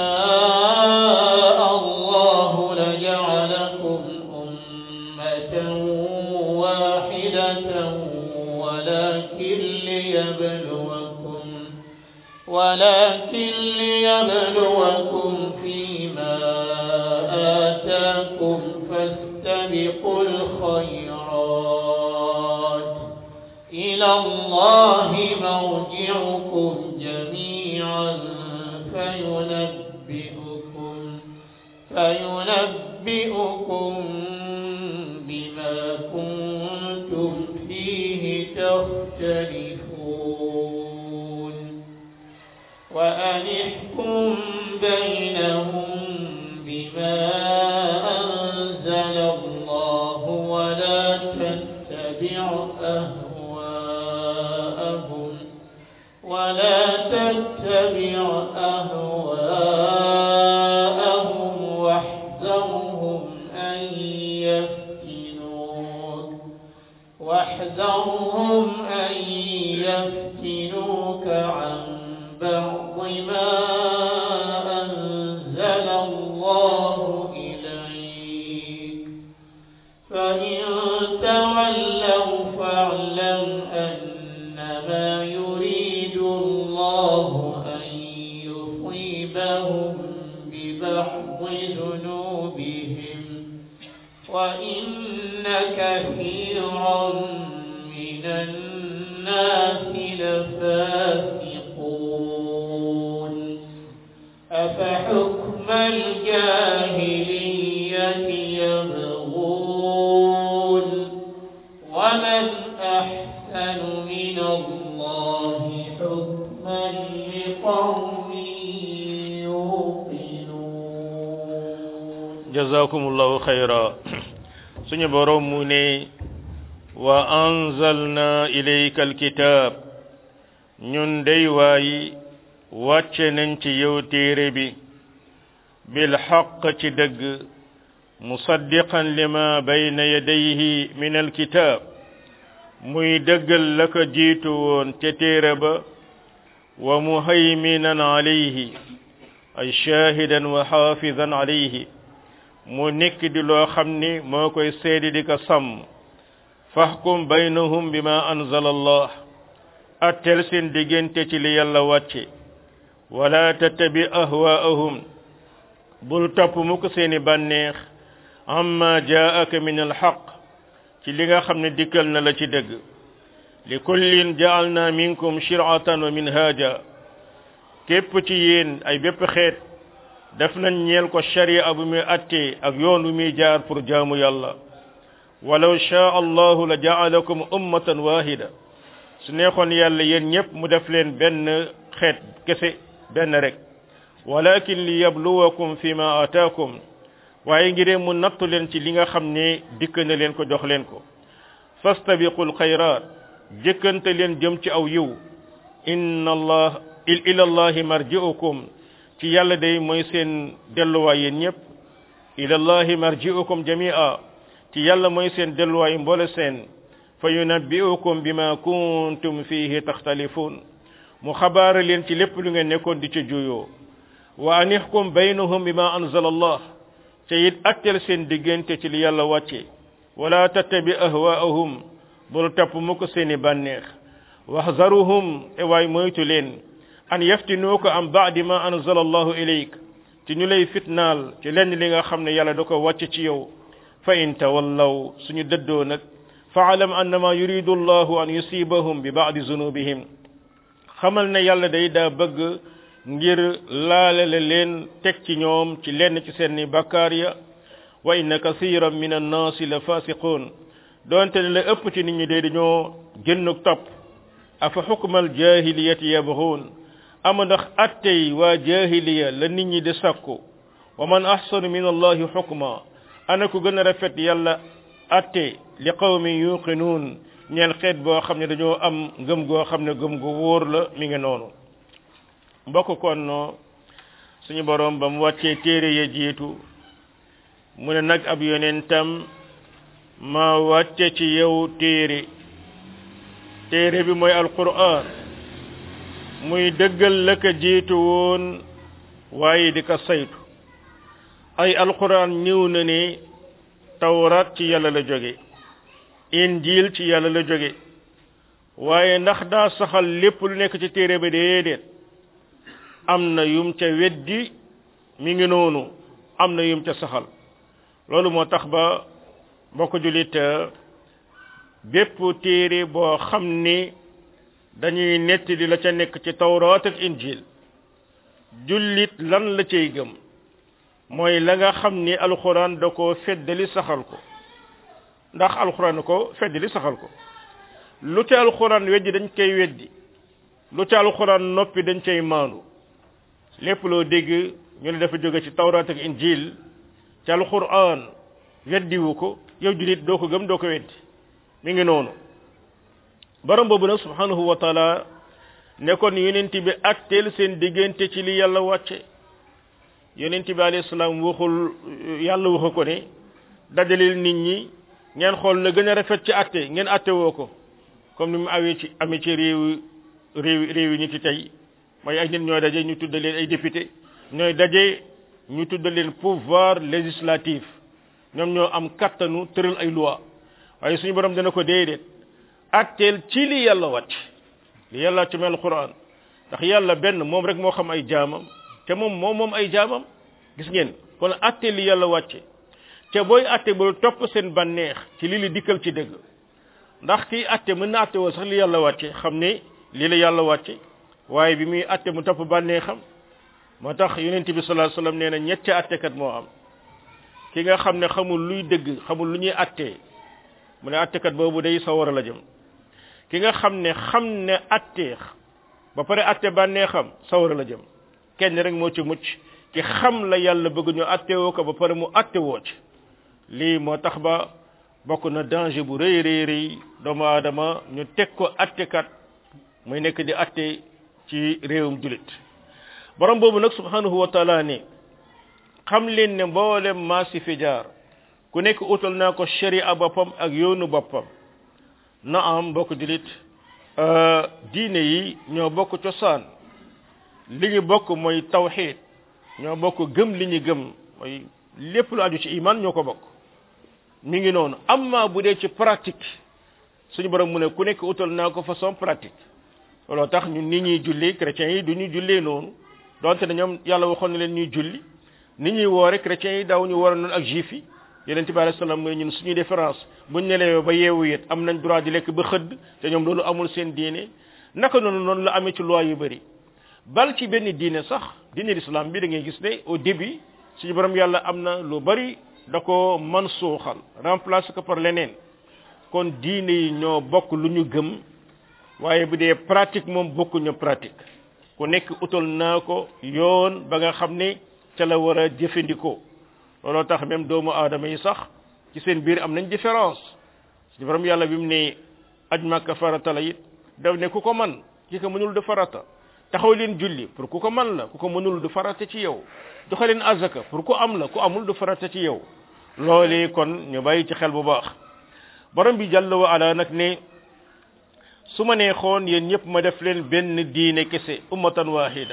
شاء الله لجعلكم أمة واحدة ولكن ليبلوكم ولكن ليبلوكم فيما آتاكم فاستبقوا الخيرات إلى الله مرجعكم جميعا فينبئكم فينبئكم بما كنتم فيه تختلفون وأنحكم بينهم بما أنزل الله ولا تتبع أهواءهم ولا تتبع أهواءهم واحذرهم أن يفتنوك واحذرهم أن يفتنوك عن بعض ما أنزل الله إليك فإن تولوا فاعلم أنما يريد الله أن يصيبهم ببعض ذنوبهم وإن كثيرا من الناس لفاسقون أفحكم الجاهلية يبغون ومن أحسن من الله حكما لقوم يوقنون jazakumullahu khayra suñu borom mu ne wa anzalna ilayka alkitab ñun day waay wàcce nañ ci yow téere bi bil haqq ci dëgg musaddiqan lima bayna yadayhi min alkitab muy dëggal la ko jiitu woon ca téere ba wa muhayminan alayhi ay shahidan wa xaafidan alayhi mu nekk di loo xam ni moo koy seedi di ko sàmm fahkum baynahum bima anzala allah attel seen diggante ci li yàlla wàcce wala tattabi ahwaahum bul topp mukk seeni bànneex amma jaaka min alxaq ci li nga xam ne dikkal na la ci dëgg li kullin jaalna minkum shiratan wa minhaja képp ci yéen ay bépp xeet def nañ ñeel ko sharia bu muy attee ak yoon bu muy jaar pour jaamu yàlla walaw shaa allahu la jaalakum ummatan wahida su neexoon yàlla yéen ñépp mu def leen benn xeet kese benn rek walakin li yabluwakum fi ma ataakum waaye ngiree mu nattu leen ci li nga xam ne dikk na leen ko jox leen ko fastabiqul xayraat jëkkante leen jëm ci aw yiw inna allah ila allahi marji'ukum ci yàlla day mooy seen delluwaay yéen ñëpp ila allahi marji'ukum jami'a ci yàlla mooy seen delluwaay mboole seen fa yunabbi'ukum bima kuntum fihi taxtalifun mu xabaara leen ci lépp lu ngeen nekkoon di ca juyoo wa anihkum baynahum bima anzala allah te it attel seen diggante ci li yàlla wàcce wala tattabi ahwaahum bul topp mukk seeni bànneex waxzaruhum e waay moytu leen an yaftinuuka am baadi ma anzala allahu ilayk ci ñu lay fitnaal ci lenn li nga xam ne yàlla da ko wàcc ci yow fa in tawallaw suñu dëddoo nag faalam annama yuridu allahu an yusibahum bi baadi zunubihim xamal ne yàlla day daa bëgg ngir laalale leen teg ci ñoom ci lenn ci seeni bakkaar ya wa inna kasiran min annaasi la fasiqun doonte ne la ëpp ci nit ñi day dañoo génnuk topp afa xukmal jahiliyati yabxuun ama ndax attey waa jahiliya la nit ñi di sakku wa man ahsanu min allahi xukma ana ku gën a rafet yàlla atte li qawmi yuqinuun ñeel xeet boo xam ne dañoo am ngëm goo xam ne gëm gu wóor la mi ngi noonu mbokk kon suñu boroom ba mu wàccee téere ya jiitu mu ne nag ab yonentam ma wàcce ci yow téere téere bi mooy alquran muy dëggal la ko jiitu woon waaye di ko saytu ay alquran ñëw na ne tawrat ci yàlla la jóge injil ci yàlla la jóge waaye ndax daa saxal lépp lu nekk ci téere ba déedéet am na yum ca weddi mi ngi noonu am na yum ca saxal loolu moo tax ba mbokk jullit bépp téere boo xam ni dañuy netti di la ca nekk ci tawraat ak injil jullit lan la cay gëm mooy la nga xam ni alxuraan da ko feddali saxal ko ndax alxuraan ko feddali saxal ko lu ca alxuraan weddi dañ koy weddi lu ca alxuraan noppi dañ cay maandu lépp loo dégg ñu ne dafa jóge ci tawraat ak injil ci alxuraan weddiwu ko yow jullit doo ko gëm doo ko weddi mi ngi noonu borom boobu nag subhanahu wa taala ne kon yonent bi atteel seen diggante ci li yàlla wàcce yonent bi alayhi salaam waxul yàlla waxu ko ne dajaleel nit ñi ngeen xool la gën a rafet ci atte ngeen atte woo ko comme ni mu awee ci amee ci réew réew réew yi ñu ci tey mooy ay nit ñooy daje ñu tudda leen ay député ñooy daje ñu tudda leen pouvoir législatif ñoom ñoo am kattanu tëral ay loi waaye suñu borom dana ko déedéet atteel ci li yàlla wàcc li yàlla ci mel Qur'an ndax yàlla benn moom rek moo xam ay jaamam te moom moom moom ay jaamam gis ngeen kon atteel li yàlla wàcce te booy atte bul topp seen bànneex ci li li dikkal ci dëgg ndax kii atte mën na atte woo sax li yàlla wàcce xam ne lii la yàlla wàcce waaye bi muy atte mu topp bànneexam moo tax yonent bi sallallahu alayhi wasallam nee na ñetti attekat moo am ki nga xam ne xamul luy dëgg xamul lu ñuy attee mu ne attekat boobu day sawara la jëm ki nga xam ne xam ne attee ba pare atte bànneexam sawara la jëm kenn rek moo ci mucc ki xam la yàlla bëgg ñu attewoo ko ba pare mu attewoo ci lii moo tax ba bokk na danger bu rëy rëy rëy doomu aadama ñu teg ko attekat muy nekk di atte ci réewum julit borom boobu nag subhanahu wa taala ne xam leen ne mboolem maa si fi jaar ku nekk utal naa ko sharia boppam ak yoonu boppam na am mbokk julit diine yi ñoo bokk cosaan li ñu bokk mooy tawxid ñoo bokk gëm li ñu gëm mooy lépp lu aju ci iman ñoo ko bokk mi ngi noonu amma bu dee ci pratique suñu borom mu ne ku nekk utal naa ko façon pratique looloo tax ñun nit ñuy julli chrétiens yi du ñu jullee noonu donte ne ñoom yàlla waxoon na leen ñuy julli nit ñuy woore chrétiens yi daaw ñu war noonu ak juif yi yonente bi alayhi salaam mooy ñun suñuy différence buñ nelewee ba yeewu yet am nañ droit di lekk ba xëdd te ñoom loolu amul seen diine naka noonu noonu la amee ci loi yu bëri bal ci benn diine sax diine l'islam bi da ngay gis ne au début suñu borom yàlla am na lu bëri da ko man suuxal remplacer ko par leneen kon diine yi ñoo bokk lu ñu gëm waaye bu dee pratique moom bokkuñu pratique ku nekk utal naa ko yoon ba nga xam ne ca la war a jëfandikoo looloo tax même doomu aadama yi sax ci seen biir am nañ différence suñu borom yàlla bi mu ne aj màkka farata la it daf ne ku ko man ki ko mënul du farata taxaw leen julli pour ku ko man la ku ko mënul du farata ci yow joxe leen azaka pour ku am la ku amul du farata ci yow loolee kon ñu bàyyi ci xel bu baax borom bi jàll wa ala nag ne su ma neexoon yéen ñëpp ma def leen benn diine kese ummatan wahida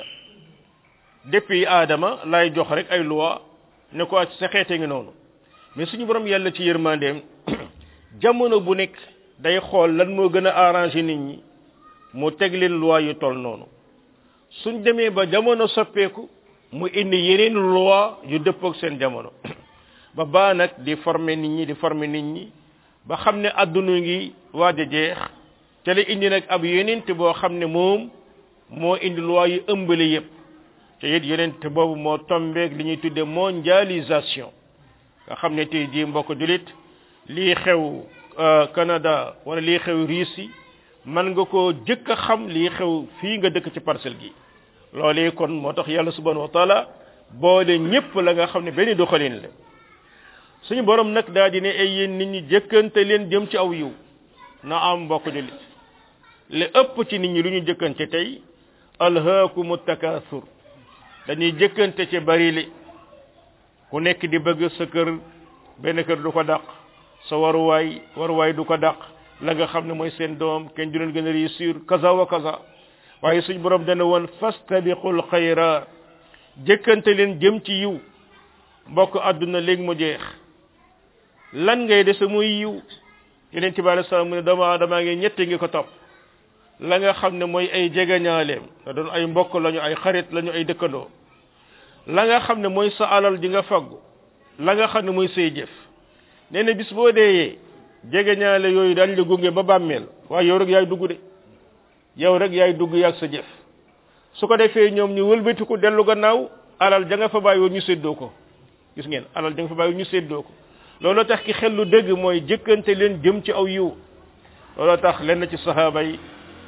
depuis aadama lay jox rek ay loi ne ko sa xeete ngi noonu mais suñu borom yàlla ci yërmandeem jamono bu nekk day xool lan moo gën a arrangé nit ñi mu teg leen loi yu toll noonu suñ demee ba jamono soppeeku mu indi yeneen loi yu dëppook seen jamono ba baa nag di former nit ñi di former nit ñi ba xam ne adduna ngi waaj a jeex te la indi nag ab yonent boo xam ne moom moo indi loi yu ëmbale yépp te it yonent boobu moo tombeeg li ñuy tudde mondialisation nga xam ne tey jii mbokk julit lii xew Canada wala lii xew Russie man nga koo jëkk a xam lii xew fii nga dëkk ci parcelle gi loolee kon moo tax yàlla subhanahu wa taala boole ñépp la nga xam ne benn doxalin la suñu borom nag daa di ne ay yéen nit ñi jëkkante leen jëm ci aw yiw na am mbokk jullit li ëpp ci nit ñi lu ñu jëkkante tey alhaakumu takaasur dañuy jëkkante ci bari li ku nekk di bëgg sa kër benn kër du ko dàq sa waruwaay waruwaay du ko dàq la nga xam ne mooy seen doom kenn du leen gën a réussir kaza wa kaza waaye suñ borom dana woon fastabiqul xayraat jëkkante leen jëm ci yiw mbokk àdduna léegi mu jeex lan ngay dese muy yiw yeneen ci bàyyi salaam mu ne doomu aadama ngi ñette ngi ko topp la nga xam ne mooy ay jegeñaaleem da doon ay mbokk lañu ay xarit lañu ay dëkkandoo la nga xam ne mooy sa alal ji nga faggu la nga xam ne mooy say jëf nee na bis boo deeyee jegeñaale yooyu dañ la gunge ba bàmmeel waaye yow rek yaay dugg de yow rek yaay dugg yaag sa jëf su ko defee ñoom ñu wëlbatiku dellu gannaaw alal ja nga fa bàyyi woon ñu séddoo ko gis ngeen alal ja nga fa bàyyi woon ñu séddoo ko looloo tax ki xel lu dëgg mooy jëkkante leen jëm ci aw yiw looloo tax lenn ci sahaaba yi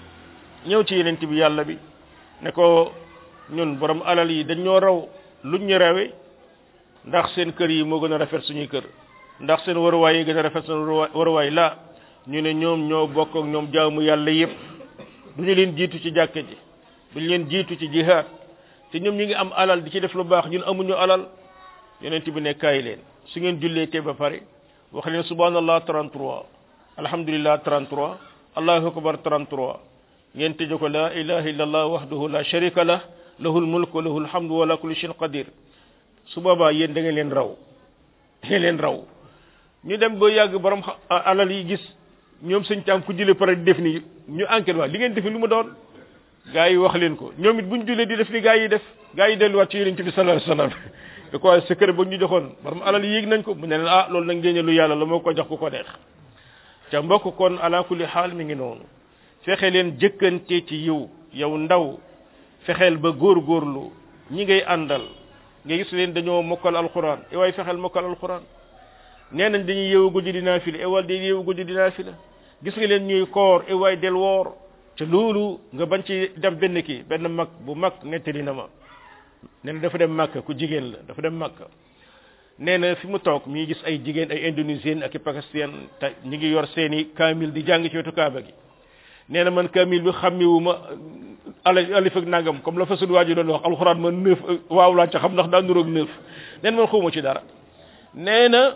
ñëw ci yeneen bi yàlla bi ne ko ñun borom alal yi dañ ñoo raw luñ ñu rawe ndax seen kër yi moo gën a rafet suñuy kër ndax seen waruwaay yi gën a rafet seen waruwaay la ñu ne ñoom ñoo bokk ak ñoom jaamu yàlla yépp duñu leen jiitu ci jàkka ji duñu leen jiitu ci jihaad te ñoom ñu ngi am alal di ci def lu baax ñun amuñu alal yonent bi ne kaay leen su ngeen jullee te ba pare wax leen subhanallah 33 alhamdulillah 33 allahu akbar 33 ngeen tëje ko la ilaha illallah wahdahu la sharika lah lahul mulk wa lahul hamdu wa la kulli shay'in qadir su boobaa yéen da ngeen leen raw da ngeen leen raw ñu dem ba yàgg borom alal yi gis ñoom sëñ taam ku jullee pare di def ni ñu enquête waa li ngeen def lu mu doon gaa yi wax leen ko ñoom it buñ jullee di def ni gaa yi def gaa yi delluwaat ci yonent bi sallallahu alayhi wasallam da ko secret ba ñu joxoon borom alal yéeg nañ ko mu ne leen ah loolu nag ngeen lu yàlla la moo ko jox ku ko neex ca mbokk kon ala kulli xaal mi ngi noonu fexe leen jëkkante ci yiw yow ndaw fexeel ba góorgóorlu ñi ngay àndal nga gis leen dañoo mokkal alquran e waay fexeel mokkal alquran nee nañ dañuy yeewu guddi di naafila e waay day yeewu guddi di naafila gis nga leen ñuy koor e waay del woor te loolu nga bañ ci dem benn kii benn mag bu mag nettali na ma nee na dafa dem màkk ku jigéen la dafa dem màkk nee na fi mu toog mi ngi gis ay jigéen ay indonésien ak i pakistan te ñi ngi yor seeni kaamil di jàng ci wetu kaaba gi nee na man kaamil bi xàmmiwu ma ala alif ak nangam comme la fa sunu waaju doon wax alxuraan man neuf waaw laa ca xam ndax daa nuroog neuf nee na man xawma ci dara nee na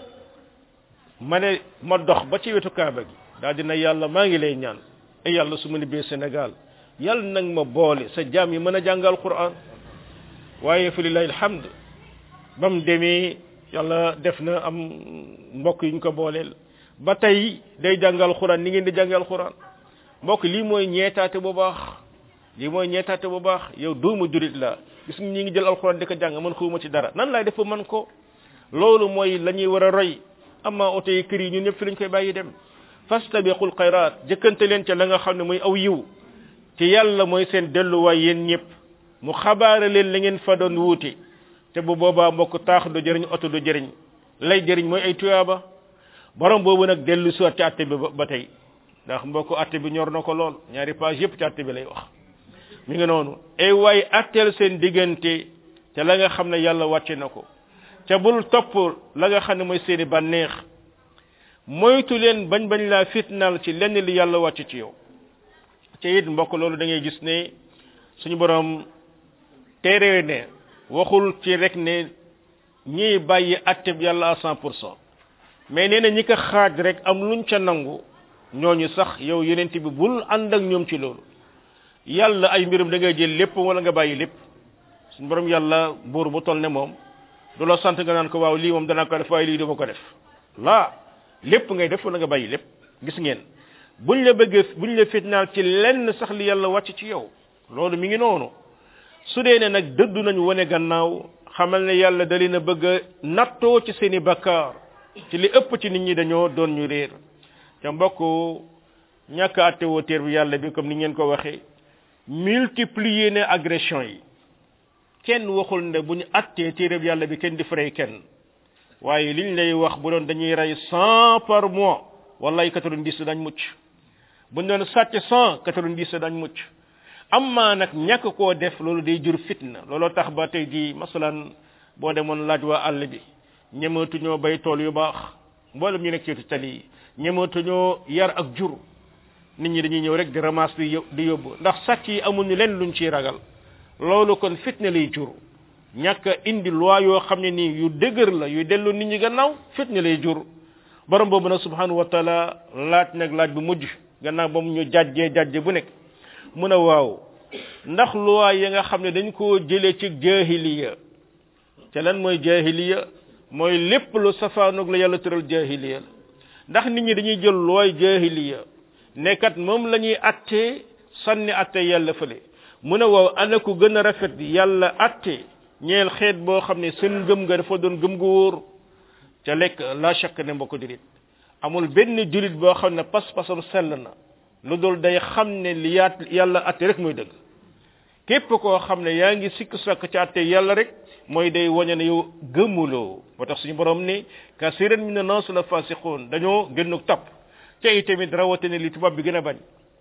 ma ne ma dox ba ci wetu kaaba gi daal dina yàlla maa ngi lay ñaan e yàlla su ma nibbee Sénégal yàlla nag ma boole sa jaam yi mën a jàng alquran waaye fa lillahi alhamd ba mu demee yàlla def na am mbokk yi ñu ko booleel ba tey day jàng alquran ni ngeen di jàng alquran mbokk lii mooy ñeetaate bu baax lii mooy ñeetaate bu baax yow doomu jurit la gis nga ñi ngi jël alquran di ko jàng man xawma ci dara nan laay def ba man ko loolu mooy la ñuy war a roy amma oto yi kër yi ñun ñëpp fi lañ koy bàyyi dem fastabiqul xayraat jëkkante leen ca la nga xam ne mooy aw yiw te yàlla mooy seen delluwaay yéen ñëpp mu xabaare leen la ngeen fa doon wuute te bu boobaa mbokk taax du jëriñ oto du jëriñ lay jëriñ mooy ay tuyaaba borom boobu nag dellu si ci àtte bi ba tey ndax mbokk àtte bi ñor na ko lool ñaari page yëpp ci àtte bi lay wax mi ngi noonu ay waay atteel seen diggante te la nga xam ne yàlla wàcce na ko ca bul topp la nga xam ne mooy seeni bànneex moytu leen bañ bañ laa fitnaal ci lenn li yàlla wàcc ci yow ca it mbokk loolu da ngay gis ne suñu borom téere ne waxul ci rek ne ñiy bàyyi atteb yàlla à cent pour cent mais nee na ñi ko xaaj rek am luñ ca nangu ñooñu sax yow yenent bi bul ànd ak ñoom ci loolu yàlla ay mbirum da ngay jël lépp wala nga bàyyi lépp suñu borom yàlla buur bu toll ne moom du la sant nga naan ko waaw lii moom danaa ko def waaye lii duma ko def laa lépp ngay def wala nga bàyyi lépp gis ngeen buñ la bëggee buñ la fitnaal ci lenn sax li yàlla wàcc ci yow loolu mi ngi noonu su dee ne nag dëddu nañu wane gannaaw xamal ne yàlla da leen a bëgg a nattoo ci seeni bakkaar ci li ëpp ci nit ñi dañoo doon ñu réer te mbokk ñàkk àtte woo téer bi yàlla bi comme ni ngeen ko waxee multiplier ne agression yi kenn waxul ne bu ñu attee téere bi yàlla bi kenn di fray kenn waaye liñ lay wax bu doon dañuy rey cent par mois wallaay quatre-vingt-dix dañ mucc buñ doon sàcc cent quatre-vingt-dix dañ mucc amma nag ñàkk koo def loolu day jur fitna looloo tax ba tey di masalan boo demoon laaj waa àll bi ñematuñoo bay tool yu baax mboolem ñu nekk ci tali yi ñematuñoo yar ak jur nit ñi dañuy ñëw rek di ramasse di di yóbbu ndax sàcc yi amuñu leen luñ ciy ragal loolu kon fitna lay jur ñàkk a indi loi yoo xam ne nii yu dëgër la yu dellu nit ñi gannaaw fitna lay jur borom boobu nag subhanahu wa taala laaj nag laaj bu mujj gannaaw ba mu ñu jàjjee jàjje bu nekk mun a waaw ndax loi yi nga xam ne dañ koo jëlee ci jahiliya te lan mooy jahiliya mooy lépp lu safaanoog la yàlla tëral jahiliya la ndax nit ñi dañuy jël looy jahiliya nekkat moom la ñuy attee sànni atte yàlla fële mu ne waaw ana ku gën a rafet yàlla atte ñeel xeet boo xam ne seen ngëm nga dafa doon gëm gu wóor ca lekk la chak ne mbokk julit amul benn julit boo xam ne pas-pasam sell na lu dul day xam ne li yaat yàlla atte rek mooy dëgg képp koo xam ne yaa ngi sikk sakk ci atte yàlla rek mooy day wañe ne yow gëmuloo moo tax suñu borom ni kasiran min nas la fasiqun dañoo gënnu topp ca itamit rawatina li tubaab bi gën a bañ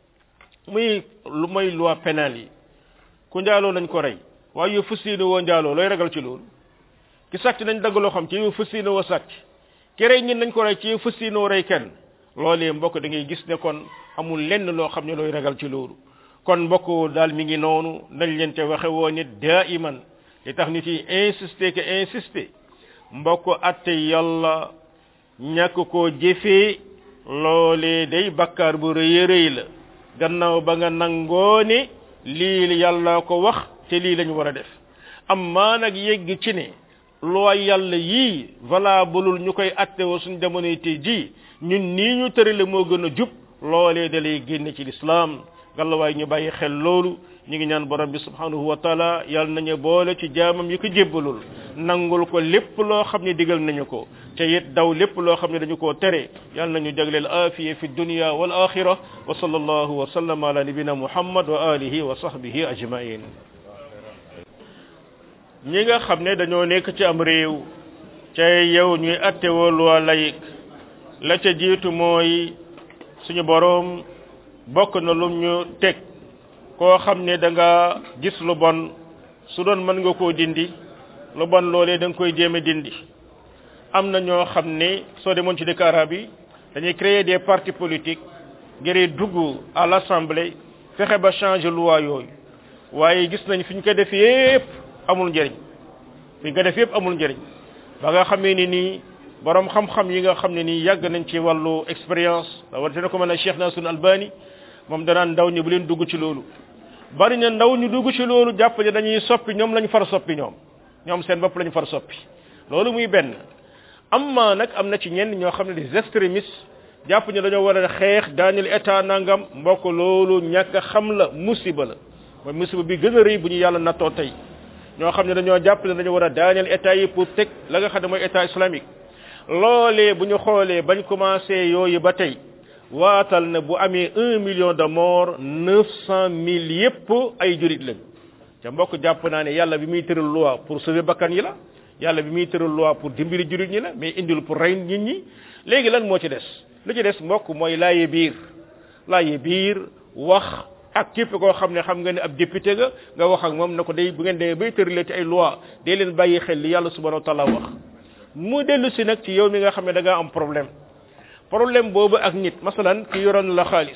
muy lu mooy loi pénale yi ku njaaloo nañ ko rey waaye yow fas yéene woo njaaloo looy ragal ci loolu ki sàcc nañ dagg loo xam ci yow fas yéene woo sàcc ki rey ñin nañ ko rey ci yow fas yéene woo rey kenn loolee mbokk da ngay gis ne kon amul lenn loo xam ne looy ragal ci loolu kon mbokk daal mi ngi noonu nañ leen te waxe woo nit daa iman li tax nit yi insister que insister mbokk atte yàlla ñàkk koo jëfee loolee day bakkaar bu rëy rëy la gannaaw ba nga nangoo ne lii yàlla ko wax te lii lañu war a def amma nag yegg ci ne loo yàlla yii valableul ñu koy atte woo suñ jamonoy tey ji ñun nii ñu tërale moo gën a jub loolee da lay génne ci lislaam gallawaay ñu bàyyi xel loolu ñu ngi ñaan borom bi subhanahu wa taala yàlla nañu boole ci jaamam yi ko jébbalul nangul ko lépp loo xam ne digal nañu ko te it daw lépp loo xam ne dañu koo tere yàlla nañu jagleel afiya fi dunya wal axira wa sallallahu wa sallam ala nabina muhammad wa alihi wa sahbihi ajmain ñi nga xam ne dañoo nekk ci am réew ca yow ñuy attewoo loi laïque la ca jiitu mooy suñu boroom bokk na lum ñu teg koo xam ne da nga gis lu bon su doon mën nga koo dindi lu bon loolee da nga koy jéem a dindi am na ñoo xam ne soo demoon ci dëkk arab yi dañuy créer des partis politiques ngir dugg à l'assemblée fexe ba changer loi yooyu waaye gis nañ fi ñu ko def yépp amul njëriñ fi ñu ko def yépp amul njëriñ ba nga xamee ni nii borom xam-xam yi nga xam ne nii yàgg nañ ci wàllu expérience da war dina ko mën a Cheikh Nasrul Albani moom danaan ndaw ñi bu leen dugg ci loolu bari na ndaw ñu dugg ci loolu jàpp ne dañuy soppi ñoom lañ far soppi ñoom ñoom seen bopp lañ far soppi loolu muy benn amma nag am na ci ñenn ñoo xam ne des extrémistes jàpp ne dañoo war a xeex daaneel état nangam mbokk loolu ñàkk a xam la musiba la mooy musiba bi gën a rëy bu ñu yàlla nattoo tey ñoo xam ne dañoo jàpp ne dañoo war a daaneel état yi pour teg la nga xam ne mooy état islamique loolee bu ñu xoolee bañ commencé yooyu ba tey waatal na bu amee un million de morts neuf cent mille yépp ay jurit lañ ca mbokk jàpp naa ne yàlla bi muy tëral loi pour sauver bakkan yi la yàlla bi muy tëral loi pour dimbali jurit ñi la mais indil pour rey nit ñi léegi lan moo ci des lu ci des mbokk mooy laaye biir laaye biir wax ak képp koo xam ne xam nga ne ab député nga nga wax ak moom na ko day bu ngeen demee bay tëralee ci ay loi day leen bàyyi xel li yàlla subhanahu wa taala wax mu dellu si nag ci yow mi nga xam ne da ngaa am problème problème boobu ak nit masalan ki yoroon la xaalis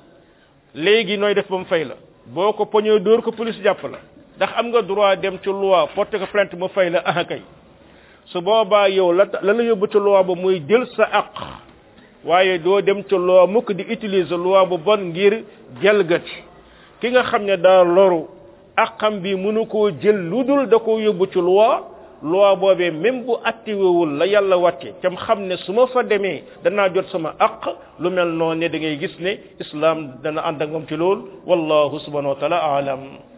léegi nooy def ba mu fay la boo ko poñee dóor ko police jàpp la ndax am nga droit dem ci loi porter ko plainte mu fay la ah kay su boobaa yow la la la yóbbu ci loi ba muy jël sa aq waaye doo dem ci loi mukk di utiliser loi bu bon ngir jalgati ki nga xam ne daa loru aqam bi mënu koo jël lu dul da koo yóbbu ci loi loi boobee même bu attiwewul la yàlla wàcce cam xam ne su ma fa demee danaa jot sama aq lu mel noonu ne da ngay gis ne islam dana ànd ak moom ci lool wallahu subhanahu wa taala aalam